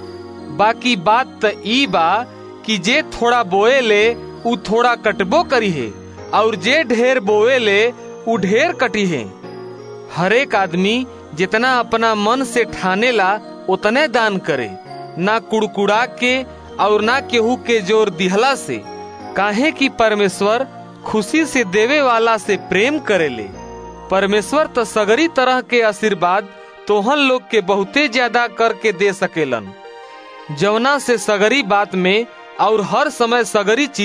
बाकी बात त ई बा कि जे थोड़ा बोए ले उ थोड़ा कटबो करी है और जे ढेर बोए ले उ ढेर कटी है हरेक आदमी जितना अपना मन से ठाने ला उतने दान करे ना कुड़कुड़ा के और ना केहू के जोर दिहला से काहे कि परमेश्वर खुशी से देवे वाला से प्रेम करेले परमेश्वर तो सगरी तरह के आशीर्वाद तोहन लोग के बहुते ज्यादा करके दे सकेलन जवना से सगरी बात में और हर समय सगरी चीज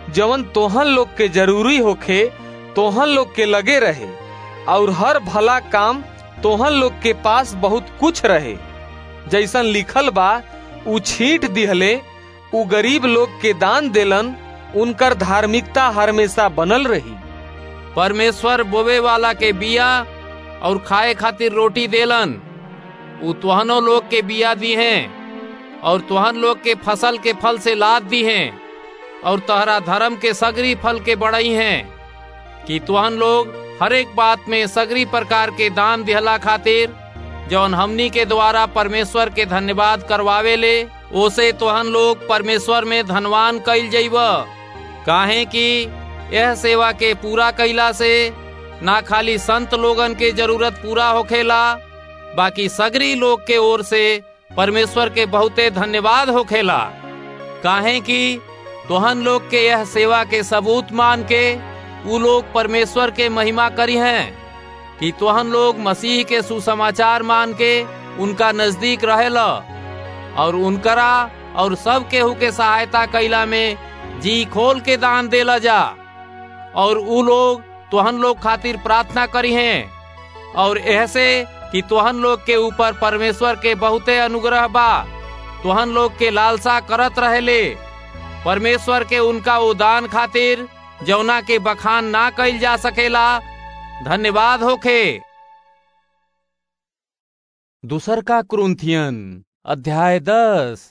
जवन तोहन लोग के जरूरी होखे तोहन लोग के लगे रहे और हर भला काम तोहन लोग के पास बहुत कुछ रहे जैसन लिखल बा उ छींट दिहले उ गरीब लोग के दान देलन उनकर धार्मिकता हमेशा बनल रही परमेश्वर बोवे वाला के बिया और खाए खातिर रोटी देलन उ तुहनो लोग के बिया दी हैं और तुहन लोग के फसल के फल से लाद दी हैं और तहरा धर्म के सगरी फल के बड़ई हैं कि तुहन लोग हर एक बात में सगरी प्रकार के दान दिहला खातिर जौन हमनी के द्वारा परमेश्वर के धन्यवाद करवावे ले ओसे तुहन लोग परमेश्वर में धनवान कइल जइब काहे कि यह सेवा के पूरा कैला से ना खाली संत लोगन के जरूरत पूरा होखेला बाकी सगरी लोग के ओर से परमेश्वर के बहुते धन्यवाद होखेला काहे कि तोहन लोग के यह सेवा के सबूत मान के उ लोग परमेश्वर के महिमा करी हैं कि तोहन लोग मसीह के सुसमाचार मान के उनका नजदीक रहेला और उनकरा और सब केहू के सहायता कैला में जी खोल के दान देला जा और उ लोग तोहन लोग खातिर प्रार्थना करी हैं और ऐसे कि तोहन लोग के ऊपर परमेश्वर के बहुते अनुग्रह बा तोहन लोग के लालसा करत रहेले परमेश्वर के उनका उदान खातिर जौना के बखान ना कइल जा सकेला धन्यवाद होखे दूसर का क्रुंथियन अध्याय दस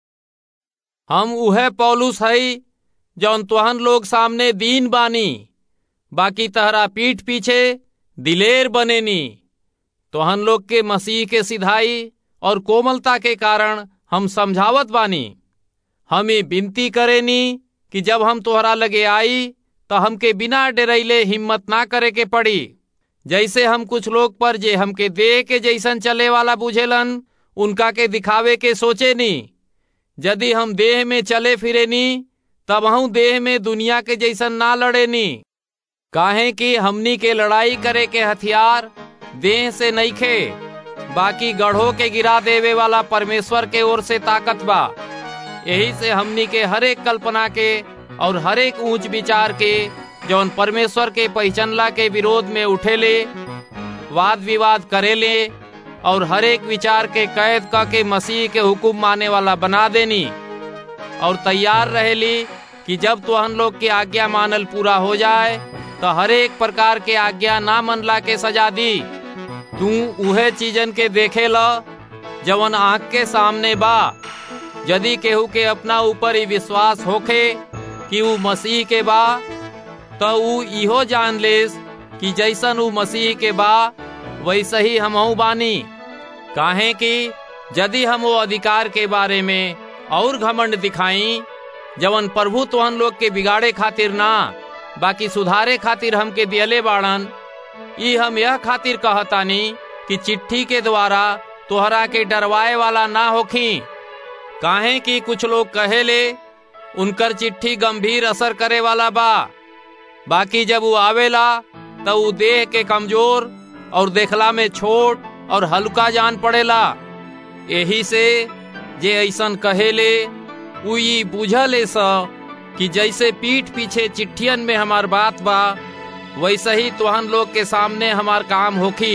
हम उहे पौलुस हई जौन तुहन लोग सामने दीन बानी बाकी तहरा पीठ पीछे दिलेर बनेनी तुहन लोग के मसीह के सिधाई और कोमलता के कारण हम समझावत बानी हम ये विनती करेनी कि जब हम तोहरा लगे आई तो हमके बिना डरैले हिम्मत ना करे के पड़ी जैसे हम कुछ लोग पर जे हमके देह के जैसन चले वाला बुझेलन उनका के दिखावे के सोचे नी यदि हम देह में चले फिरे नी तब हम देह में दुनिया के जैसन ना लड़े नी काहे कि हमनी के लड़ाई करे के हथियार देह से नहीं खे बाकी गढ़ो के गिरा देवे वाला परमेश्वर के ओर से ताकत बा यही से हमनी के हरेक कल्पना के और हरेक ऊंच विचार के जौन परमेश्वर के पहचानला के विरोध में उठेले वाद विवाद करेले और हरेक विचार के कैद क के मसीह के हुक्म माने वाला बना देनी और तैयार रहेली कि जब तो हम लोग के आज्ञा मानल पूरा हो जाए तो हरेक प्रकार के आज्ञा ना मनला के सजा दी तू उहे चीजन के देखे ल जवन आँख के सामने बा यदि केहू के अपना ऊपर ही विश्वास होखे कि ऊ मसीह के बा तो ऊ इहो जान लेस कि जैसन ऊ मसीह के बा वैसे ही हमहू बानी काहे कि यदि हम वो अधिकार के बारे में और घमंड दिखाई जवन प्रभु तोहन लोग के बिगाड़े खातिर ना बाकी सुधारे खातिर हमके दियले बाड़न ई हम यह खातिर कहतानी कि चिट्ठी के द्वारा तोहरा के डरवाए वाला ना होखी काहे कि कुछ लोग कहेले उनकर चिट्ठी गंभीर असर करे वाला बा बाकी जब वो आवेला तो वो देह के कमजोर और देखला में छोट और हल्का जान पड़ेला यही से जे ऐसन कहेले उ ई बुझले स कि जैसे पीठ पीछे चिट्ठियन में हमार बात बा वैसे ही तोहन लोग के सामने हमार काम होखी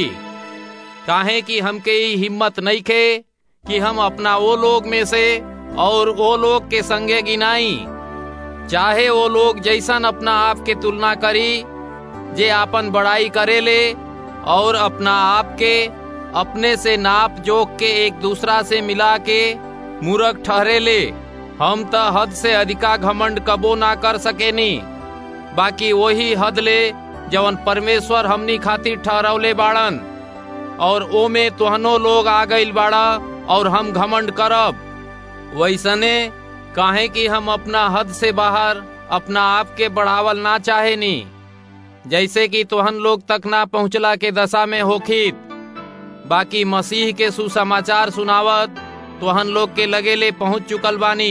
काहे कि हमके ई हिम्मत नहीं खे कि हम अपना वो लोग में से और वो लोग के संगे गिनाई चाहे वो लोग जैसन अपना आप के तुलना करी जे आपन बड़ाई करेले और अपना आप के अपने से नाप जोक के एक दूसरा से मिला के मूर्ख ठहरेले हम त हद से अधिका घमंड कबो ना कर सकेनी बाकी वही हद ले जवन परमेश्वर हमनी खातिर ठहरौले बाड़न और ओ में तोहनो लोग आ गइल बाड़ा और हम घमंड करब वैसने काहे कि हम अपना हद से बाहर अपना आप के बढ़ावल ना चाहे नी जैसे कि तोहन लोग तक ना पहुँचला के दशा में होखित बाकी मसीह के सुसमाचार सुनावत तोहन लोग के लगेले पहुँच चुकल बानी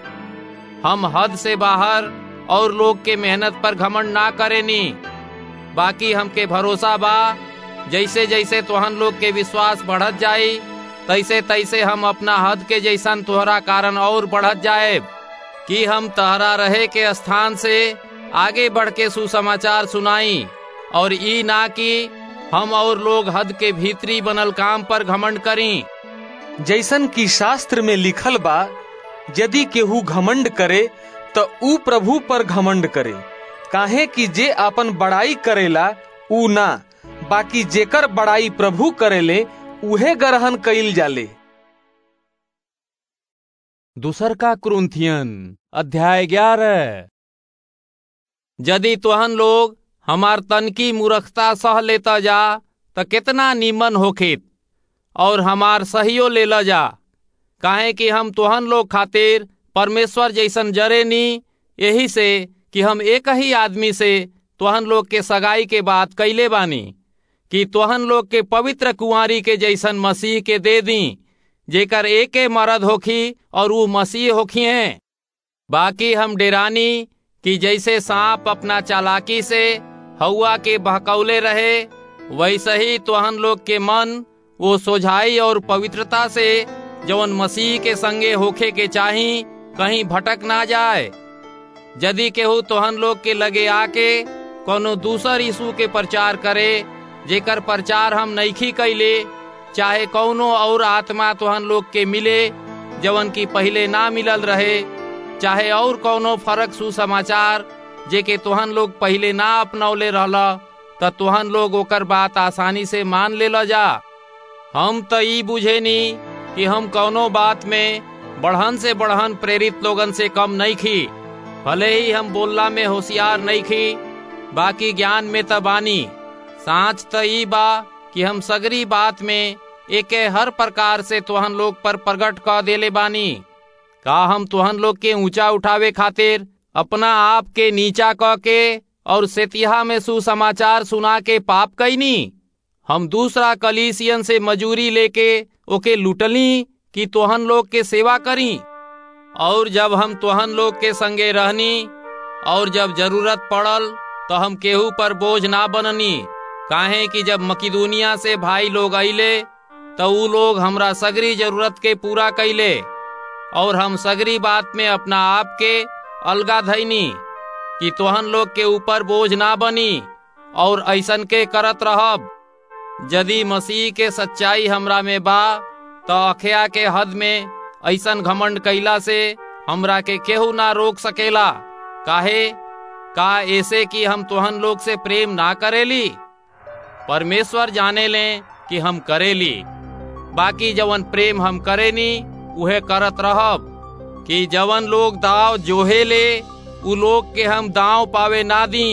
हम हद से बाहर और लोग के मेहनत पर घमंड ना करेनी बाकी हमके भरोसा बा जैसे जैसे तोहन लोग के विश्वास बढ़त जाई तैसे तैसे हम अपना हद के जैसन तोहरा कारण और बढ़त जाए कि हम तहरा रहे के स्थान से आगे बढ़ के सुसमाचार सुनाई और ई ना कि हम और लोग हद के भीतरी बनल काम पर घमंड करी जैसन की शास्त्र में लिखल बा यदि केहू घमंड करे त ऊ प्रभु पर घमंड करे काहे कि जे अपन बड़ाई करेला ऊ ना बाकी जेकर बड़ाई प्रभु करेले उहे ग्रहण कइल जाले दूसर का क्रुंथियन अध्याय ग्यारह यदि तुहन लोग हमार तनकी मूर्खता सह लेता जा त कितना नीमन होखित और हमार सहियो ले जा काहे कि हम तुहन लोग खातिर परमेश्वर जैसन जरे नी यही से कि हम एक ही आदमी से तुहन लोग के सगाई के बात कैले बानी कि तुहन लोग के पवित्र कुंवारी के जैसन मसीह के दे दी जेकर एके मरद होखी और वो मसीह होखी हैं बाकी हम डेरानी कि जैसे सांप अपना चालाकी से हवा के बहकौले रहे वैसे ही तुहन लोग के मन वो सोझाई और पवित्रता से जवन मसीह के संगे होखे के चाही कहीं भटक ना जाए यदि केहू तोहन लोग के लगे आके कोनो दूसर यीशु के प्रचार करे जेकर प्रचार हम नईखी कैले चाहे कौनो और आत्मा तोहन लोग के मिले जवन की पहले ना मिलल रहे चाहे और कौनो फर्क सुसमाचार जे के तोहन लोग पहले ना अपनौले रहला त तोहन लोग ओकर बात आसानी से मान ले जा हम त ई बुझे नी कि हम कौनो बात में बढ़हन से बढ़हन प्रेरित लोगन से कम नहीं खी भले ही हम बोलला में होशियार नहीं खी बाकी ज्ञान में त बानी सांच त ई बा कि हम सगरी बात में एके हर प्रकार से तुहन लोग पर प्रकट क देले बानी का हम तुहन लोग के ऊंचा उठावे खातिर अपना आप के नीचा क के और सेतिहा में सुसमाचार सुना के पाप कैनी हम दूसरा कलीसियन से मजूरी लेके ओके लुटली कि तोहन लोग के सेवा करी और जब हम तोहन लोग के संगे रहनी और जब जरूरत पड़ल तो हम केहू पर बोझ ना बननी काहे कि जब मकिदुनिया से भाई लोग अइले तो ऊ लोग हमरा सगरी जरूरत के पूरा कैले और हम सगरी बात में अपना आप के अलगा धैनी कि तोहन लोग के ऊपर बोझ ना बनी और ऐसन के करत रहब यदि मसीह के सच्चाई हमरा में बा तो अखया के हद में ऐसन घमंड कैला से हमरा के केहू ना रोक सकेला काहे का ऐसे कि हम तोहन लोग से प्रेम ना करेली परमेश्वर जाने लें कि हम करेली बाकी जवन प्रेम हम करेनी उहे करत रहब कि जवन लोग दाव जोहे ले उ लोग के हम दाव पावे ना दी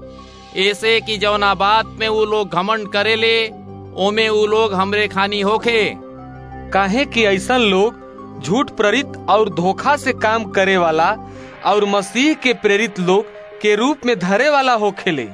ऐसे कि जवना बात में वो लोग घमंड करेले ओमे उ लोग हमरे खानी होखे काहे कि ऐसन लोग झूठ प्रेरित और धोखा से काम करे वाला और मसीह के प्रेरित लोग के रूप में धरे वाला होखेले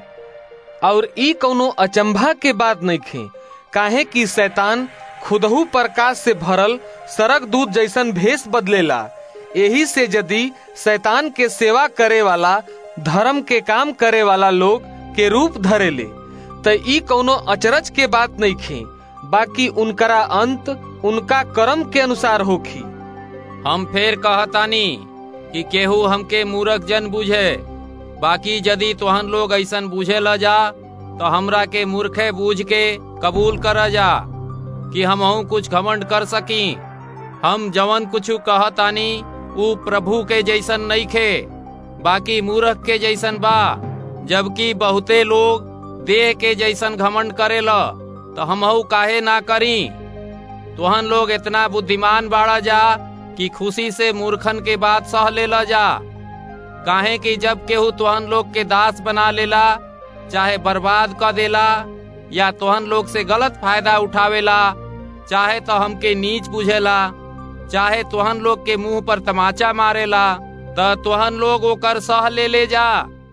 और ई कौनो अचंभा के बात नहीं खे काहे कि शैतान खुदहू प्रकाश से भरल सरक दूध जैसन भेष बदलेला यही से यदि शैतान के सेवा करे वाला धर्म के काम करे वाला लोग के रूप धरेले त ई कौनो अचरज के बात नहीं खे बाकी उनकरा अंत उनका कर्म के अनुसार होखी हम फेर कहतानी कि केहू हमके मूर्ख जन बुझे बाकी यदि तोहन लोग ऐसन बुझे ल जा तो हमरा के मूर्खे बूझ के कबूल कर जा कि हम कुछ घमंड कर सकी हम जवन कुछ कहतानी ऊ प्रभु के जैसन नहीं खे बाकी मूर्ख के जैसन बा जबकि बहुते लोग देह के जैसन घमंड करेला तो हमहू काहे ना करी तुहन लोग इतना बुद्धिमान बाड़ा जा कि खुशी से मूर्खन के बात सह लेला जा काहे कि जब केहू तुहन लोग के दास बना लेला चाहे बर्बाद कर देला या तुहन लोग से गलत फायदा उठावेला चाहे तो हमके नीच बुझेला चाहे तुहन लोग के मुंह पर तमाचा मारेला त तुहन लोग ओकर सह ले ले जा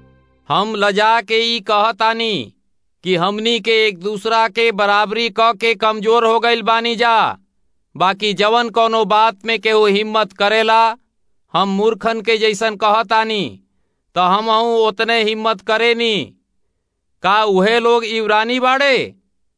हम लजा के ई कहतानी कि हमनी के एक दूसरा के बराबरी क के कमजोर हो गईल बानी जा बाकी जवन कोनो बात में केहू हिम्मत करेला हम मूर्खन के जैसन कहतानी तो हम उतने हिम्मत करेनी का उहे लोग इब्रानी बाड़े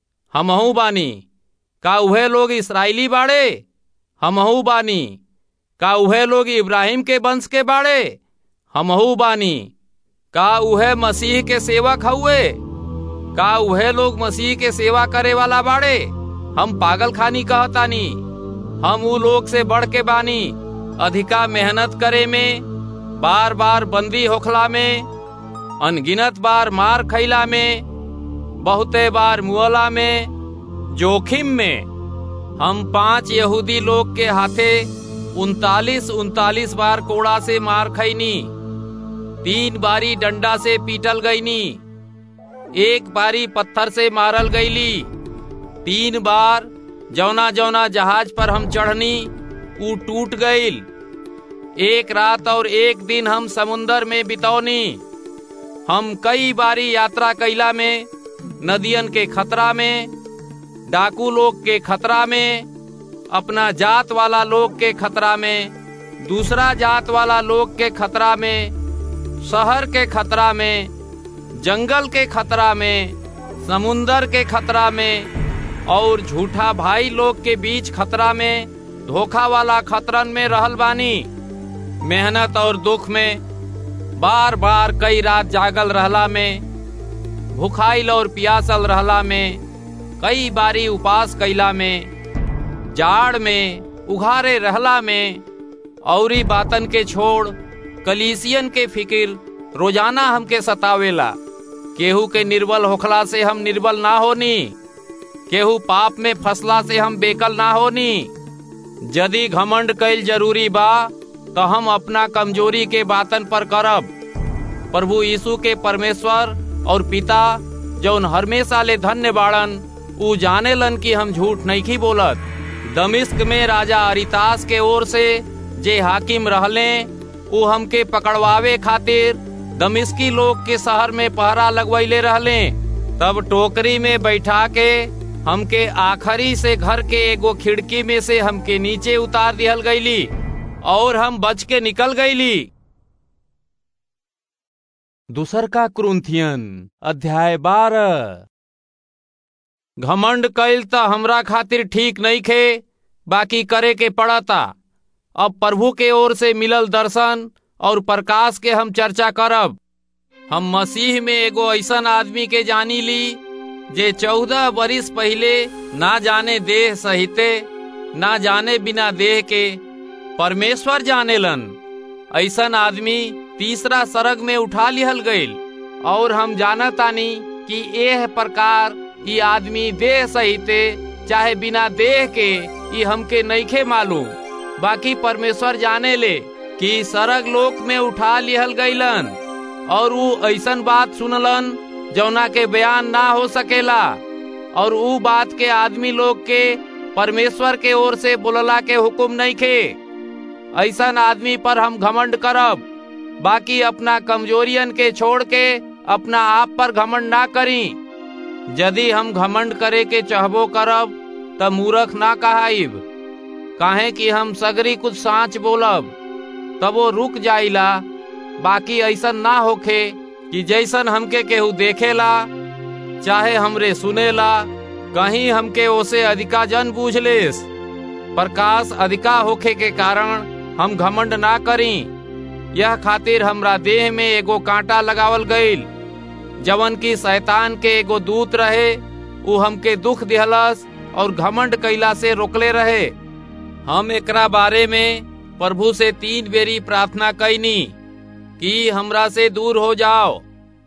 हमहू बानी का उहे लोग इसराइली बाड़े हमहू बानी का उहे लोग इब्राहिम के वंश के बाड़े हमहू बानी का उहे मसीह के सेवक हुए का उहे लोग मसीह के सेवा करे वाला बाड़े हम पागल खानी कहतानी हम ऊ लोग से बढ़ के बानी अधिका मेहनत करे में बार बार बंदी होखला में अनगिनत बार मार खैला में बहुते बार मुअला में जोखिम में हम पांच यहूदी लोग के हाथे उनतालीस उनतालीस बार कोड़ा से मार खैनी तीन बारी डंडा से पीटल गईनी एक बारी पत्थर से मारल गईली तीन बार जौना जौना जहाज पर हम चढ़नी ऊ टूट गईल एक रात और एक दिन हम समुन्दर में बितौनी हम कई बारी यात्रा कैला में नदियन के खतरा में डाकू लोग के खतरा में अपना जात वाला लोग के खतरा में दूसरा जात वाला लोग के खतरा में शहर के खतरा में जंगल के खतरा में समुन्दर के खतरा में और झूठा भाई लोग के बीच खतरा में धोखा वाला खतरन में रहल बानी मेहनत और दुख में बार बार कई रात जागल रहला में भुखाइल और पियासल रहला में कई बारी उपास कैला में जाड़ में उघारे रहला में औरी बातन के छोड़ कलीसियन के फिकिर रोजाना हमके सतावेला केहू के निर्बल होखला से हम निर्बल ना होनी केहू पाप में फसला से हम बेकल ना होनी यदि घमंड कैल जरूरी बा तो हम अपना कमजोरी के बातन पर करब प्रभु यीशु के परमेश्वर और पिता जौन हमेशा ले धन्य बाड़न ऊ जाने लन कि हम झूठ नहीं की बोलत दमिश्क में राजा अरितास के ओर से जे हाकिम रहले ऊ हमके पकड़वावे खातिर दमिश्की लोग के शहर में पहरा लगवैले रहले तब टोकरी में बैठा के हमके आखिरी से घर के एगो खिड़की में से हमके नीचे उतार दिहल गईली और हम बच के निकल गईली दूसर का क्रुंथियन अध्याय बारह घमंड कैल त हमरा खातिर ठीक नहीं खे बाकी करे के पड़ता अब प्रभु के ओर से मिलल दर्शन और प्रकाश के हम चर्चा करब हम मसीह में एगो ऐसन आदमी के जानी ली जे चौदह बरिस पहले ना जाने देह सहिते ना जाने बिना देह के परमेश्वर जानेलन ऐसन आदमी तीसरा सरग में उठा लिहल गईल और हम जानतानी कि एह प्रकार ई आदमी देह सहिते चाहे बिना देह के ई हमके नईखे मालूम बाकी परमेश्वर जाने ले कि सरग लोक में उठा लिहल गईलन और ऊ ऐसन बात सुनलन जौना के बयान ना हो सकेला और ऊ बात के आदमी लोग के परमेश्वर के ओर से बोलला के हुक्म नहीं खे ऐसन आदमी पर हम घमंड करब बाकी अपना कमजोरियन के छोड़ के अपना आप पर घमंड ना करी यदि हम घमंड करे के चाहबो करब त मूर्ख ना कहाइब काहे कि हम सगरी कुछ साँच बोलब तब वो रुक जाइला बाकी ऐसन ना होखे कि जैसन हमके केहू देखेला चाहे हमरे सुनेला कहीं हमके ओसे अधिका जन बूझ लेस प्रकाश अधिका होखे के कारण हम घमंड ना करी यह खातिर हमरा देह में एगो कांटा लगावल गईल जवन की शैतान के एगो दूत रहे ऊ हमके दुख दिहलस और घमंड कैला से रोकले रहे हम एकरा बारे में प्रभु से तीन बेरी प्रार्थना कैनी कि हमरा से दूर हो जाओ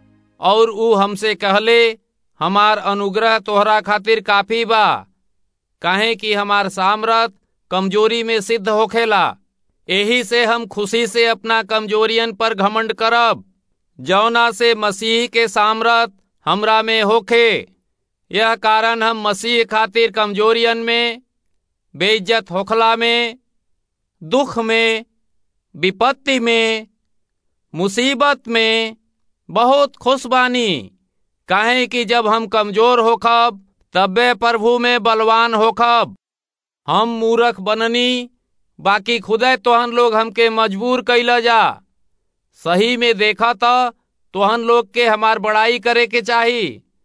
और ऊ हमसे कहले हमार अनुग्रह तोहरा खातिर काफी बा काहे कि हमार सामरथ कमजोरी में सिद्ध होखेला यही से हम खुशी से अपना कमजोरियन पर घमंड करब जौना से मसीह के सामरथ हमरा में होखे यह कारण हम मसीह खातिर कमजोरियन में बेइज्जत होखला में दुख में विपत्ति में मुसीबत में बहुत खुश बानी काहे कि जब हम कमजोर होखब तबे प्रभु में बलवान होखब हम मूर्ख बननी बाकी खुदे तोहन लोग हमके मजबूर कैला जा सही में देखा तो तोहन लोग के हमार बड़ाई करे के चाही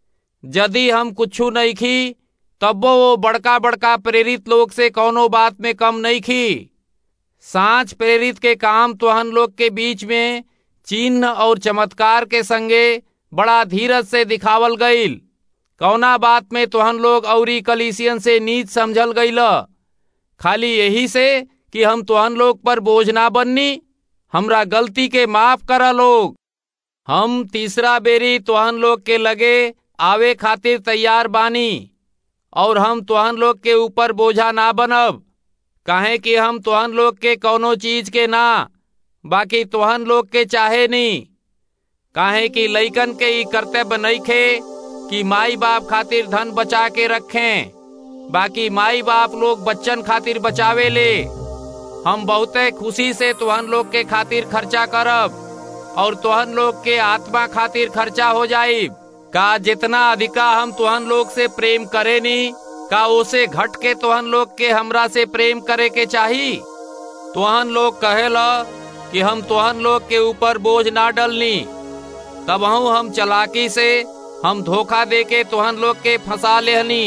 यदि हम कुछू नहीं खी तब वो बड़का बड़का प्रेरित लोग से कौनो बात में कम नहीं खी सांच प्रेरित के काम तुहन लोग के बीच में चिन्ह और चमत्कार के संगे बड़ा धीरज से दिखावल गईल कौना बात में तुहन लोग औरी कलीसियन से नीच समझल गईल खाली यही से कि हम तुहन लोग पर बोझ ना बननी हमरा गलती के माफ करा लोग हम तीसरा बेरी तुहन लोग के लगे आवे खातिर तैयार बानी और हम तुहन लोग के ऊपर बोझा ना बनब काहे कि हम तुहन लोग के कौनो चीज के ना बाकी तुहन लोग के चाहे नहीं काहे कि लइकन के ई कर्तव्य नहीं खे कि माई बाप खातिर धन बचा के रखें बाकी माई बाप लोग बच्चन खातिर बचावे ले हम बहुते खुशी से तुहन लोग के खातिर खर्चा करब और तुहन लोग के आत्मा खातिर खर्चा हो जाई का जितना अधिका हम तुहन लोग से प्रेम करे नी का उसे घट के तुहन लोग के हमरा से प्रेम करे के चाही तुहन लोग कहेला कि हम तुहन लोग के ऊपर बोझ ना डलनी तब हम चलाकी से हम धोखा दे के तुहन लोग के फंसा लेहनी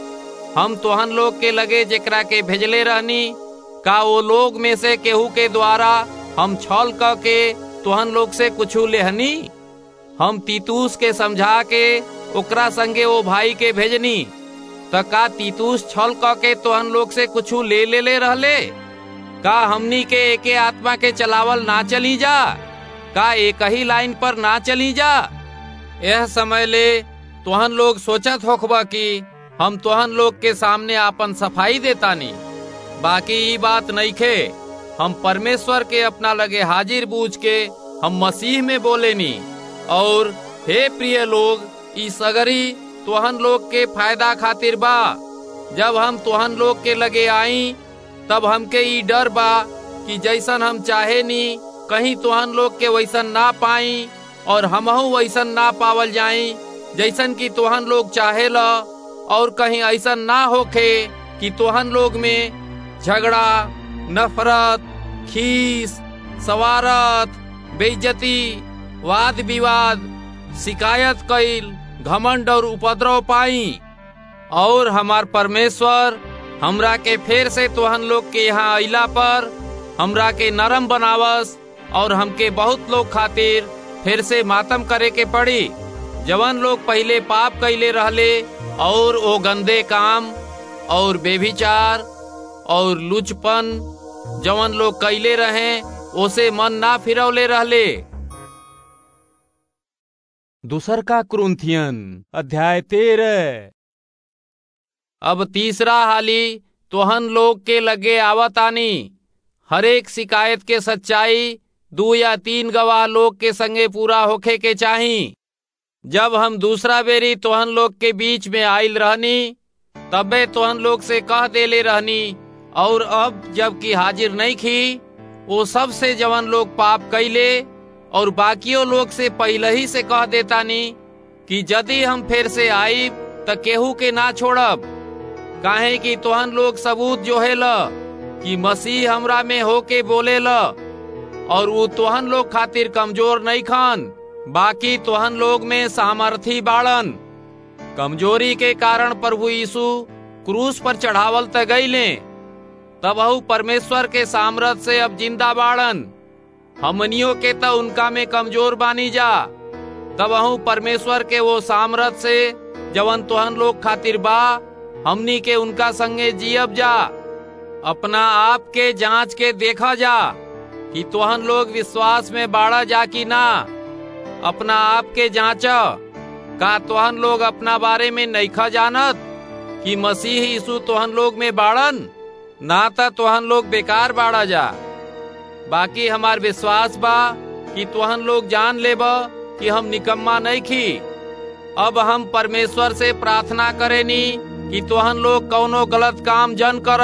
हम तुहन लोग के लगे जेकरा के भेजले रहनी का वो लोग में से केहू के द्वारा हम छल क के तुहन लोग से कुछ लेहनी हम तीतूस के समझा के ओकरा संगे वो भाई के भेजनी त का तीतूस छल क के तुहन लोग से कुछ ले ले ले रहले का हमनी के एके आत्मा के चलावल ना चली जा का एक ही लाइन पर ना चली जा यह समय ले तुहन लोग सोचत होखबा कि हम तुहन लोग के सामने आपन सफाई देतानी बाकी ई बात नहीं खे हम परमेश्वर के अपना लगे हाजिर बूझ के हम मसीह में बोलेनी और हे प्रिय लोग ई सगरी तुहन लोग के फायदा खातिर बा जब हम तुहन लोग के लगे आई तब हमके ई डर बा कि जैसन हम चाहे नी कहीं तुहन लोग के वैसन ना पाई और हमहू वैसन ना पावल जाई जैसन कि तुहन लोग चाहे ला और कहीं ऐसा ना होखे कि तुहन लोग में झगड़ा नफरत खीस सवारत बेइज्जती वाद विवाद शिकायत कईल घमंड और उपद्रव पाई और हमार परमेश्वर हमरा के फिर से तुहन लोग के यहाँ अइला पर हमरा के नरम बनावस और हमके बहुत लोग खातिर फिर से मातम करे के पड़ी जवन लोग पहले पाप कैले रहले और वो गंदे काम और बेभिचार और लुचपन जवन लोग कैले रहे ओसे मन ना फिरौले रहले दूसर का क्रुंथियन अध्याय तेरह अब तीसरा हाली तोहन लोग के लगे आवतानी हरेक शिकायत के सच्चाई दो या तीन गवाह लोग के संगे पूरा होखे के चाही जब हम दूसरा बेरी तोहन लोग के बीच में आयल रहनी तबे तोहन लोग से कह देले रहनी और अब जबकि हाजिर नहीं खी वो सब से जवन लोग पाप कैले और बाकियों लोग से पहले ही से कह देतानी कि यदि हम फिर से आईब त केहू के ना छोड़ब काहे कि तोहन लोग सबूत जो है ल कि मसीह हमरा में होके बोले ल और वो तोहन लोग खातिर कमजोर नहीं खान बाकी तोहन लोग में सामर्थी बाड़न कमजोरी के कारण प्रभु यीशु क्रूस पर चढ़ावल त गईले तब परमेश्वर के सामर्थ से अब जिंदा बाड़न हमनियों के त उनका में कमजोर बानी जा तब परमेश्वर के वो सामर्थ से जवन तोहन लोग खातिर बा हमनी के उनका संगे जियब जा अपना आप के जांच के देखा जा कि तोहन लोग विश्वास में बाड़ा जा कि ना अपना आप के जांच का तोहन लोग अपना बारे में नईखा जानत कि मसीह यीशु तोहन लोग में बाड़न ना त तोहन लोग बेकार बाड़ा जा बाकी हमार विश्वास बा कि तोहन लोग जान लेब कि हम निकम्मा नहीं खी अब हम परमेश्वर से प्रार्थना करेनी कि तोहन लोग कौनो गलत काम जन कर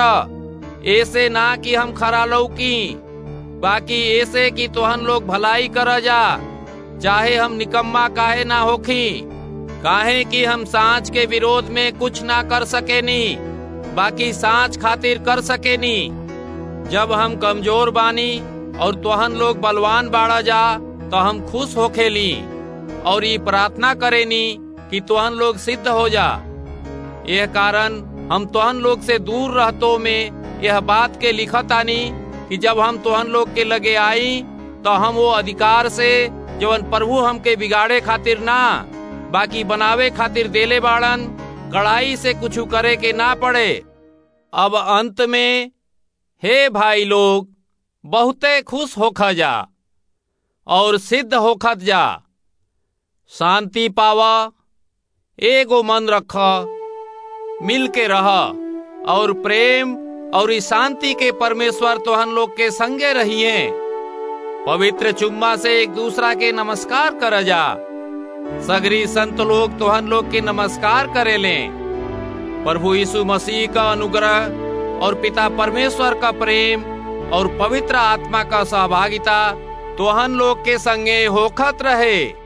ऐसे ना कि हम खरा लौकी बाकी ऐसे कि तोहन लोग भलाई कर जा चाहे हम निकम्मा काहे ना होखी काहे कि हम सांच के विरोध में कुछ ना कर सकेनी बाकी सांच खातिर कर सकेनी जब हम कमजोर बानी और तोहन लोग बलवान बाड़ा जा तो हम खुश होखेली और ये प्रार्थना करेनी कि तोहन लोग सिद्ध हो जा यह कारण हम तोहन लोग से दूर रहतो में यह बात के लिखत आनी कि जब हम तोहन लोग के लगे आई तो हम वो अधिकार से जवन प्रभु हमके बिगाड़े खातिर ना बाकी बनावे खातिर देले बाड़न कड़ाई से कुछ करे के ना पड़े अब अंत में हे भाई लोग बहुते खुश होखा जा और सिद्ध होखत जा शांति पावा एगो मन रख मिल के रह और प्रेम और इस शांति के परमेश्वर तोहन लोग के संगे रहिए पवित्र चुम्मा से एक दूसरा के नमस्कार कर जा सगरी संत लोग तोहन लोग के नमस्कार करे लें प्रभु यीशु मसीह का अनुग्रह और पिता परमेश्वर का प्रेम और पवित्र आत्मा का सहभागिता तोहन लोग के संगे होखत रहे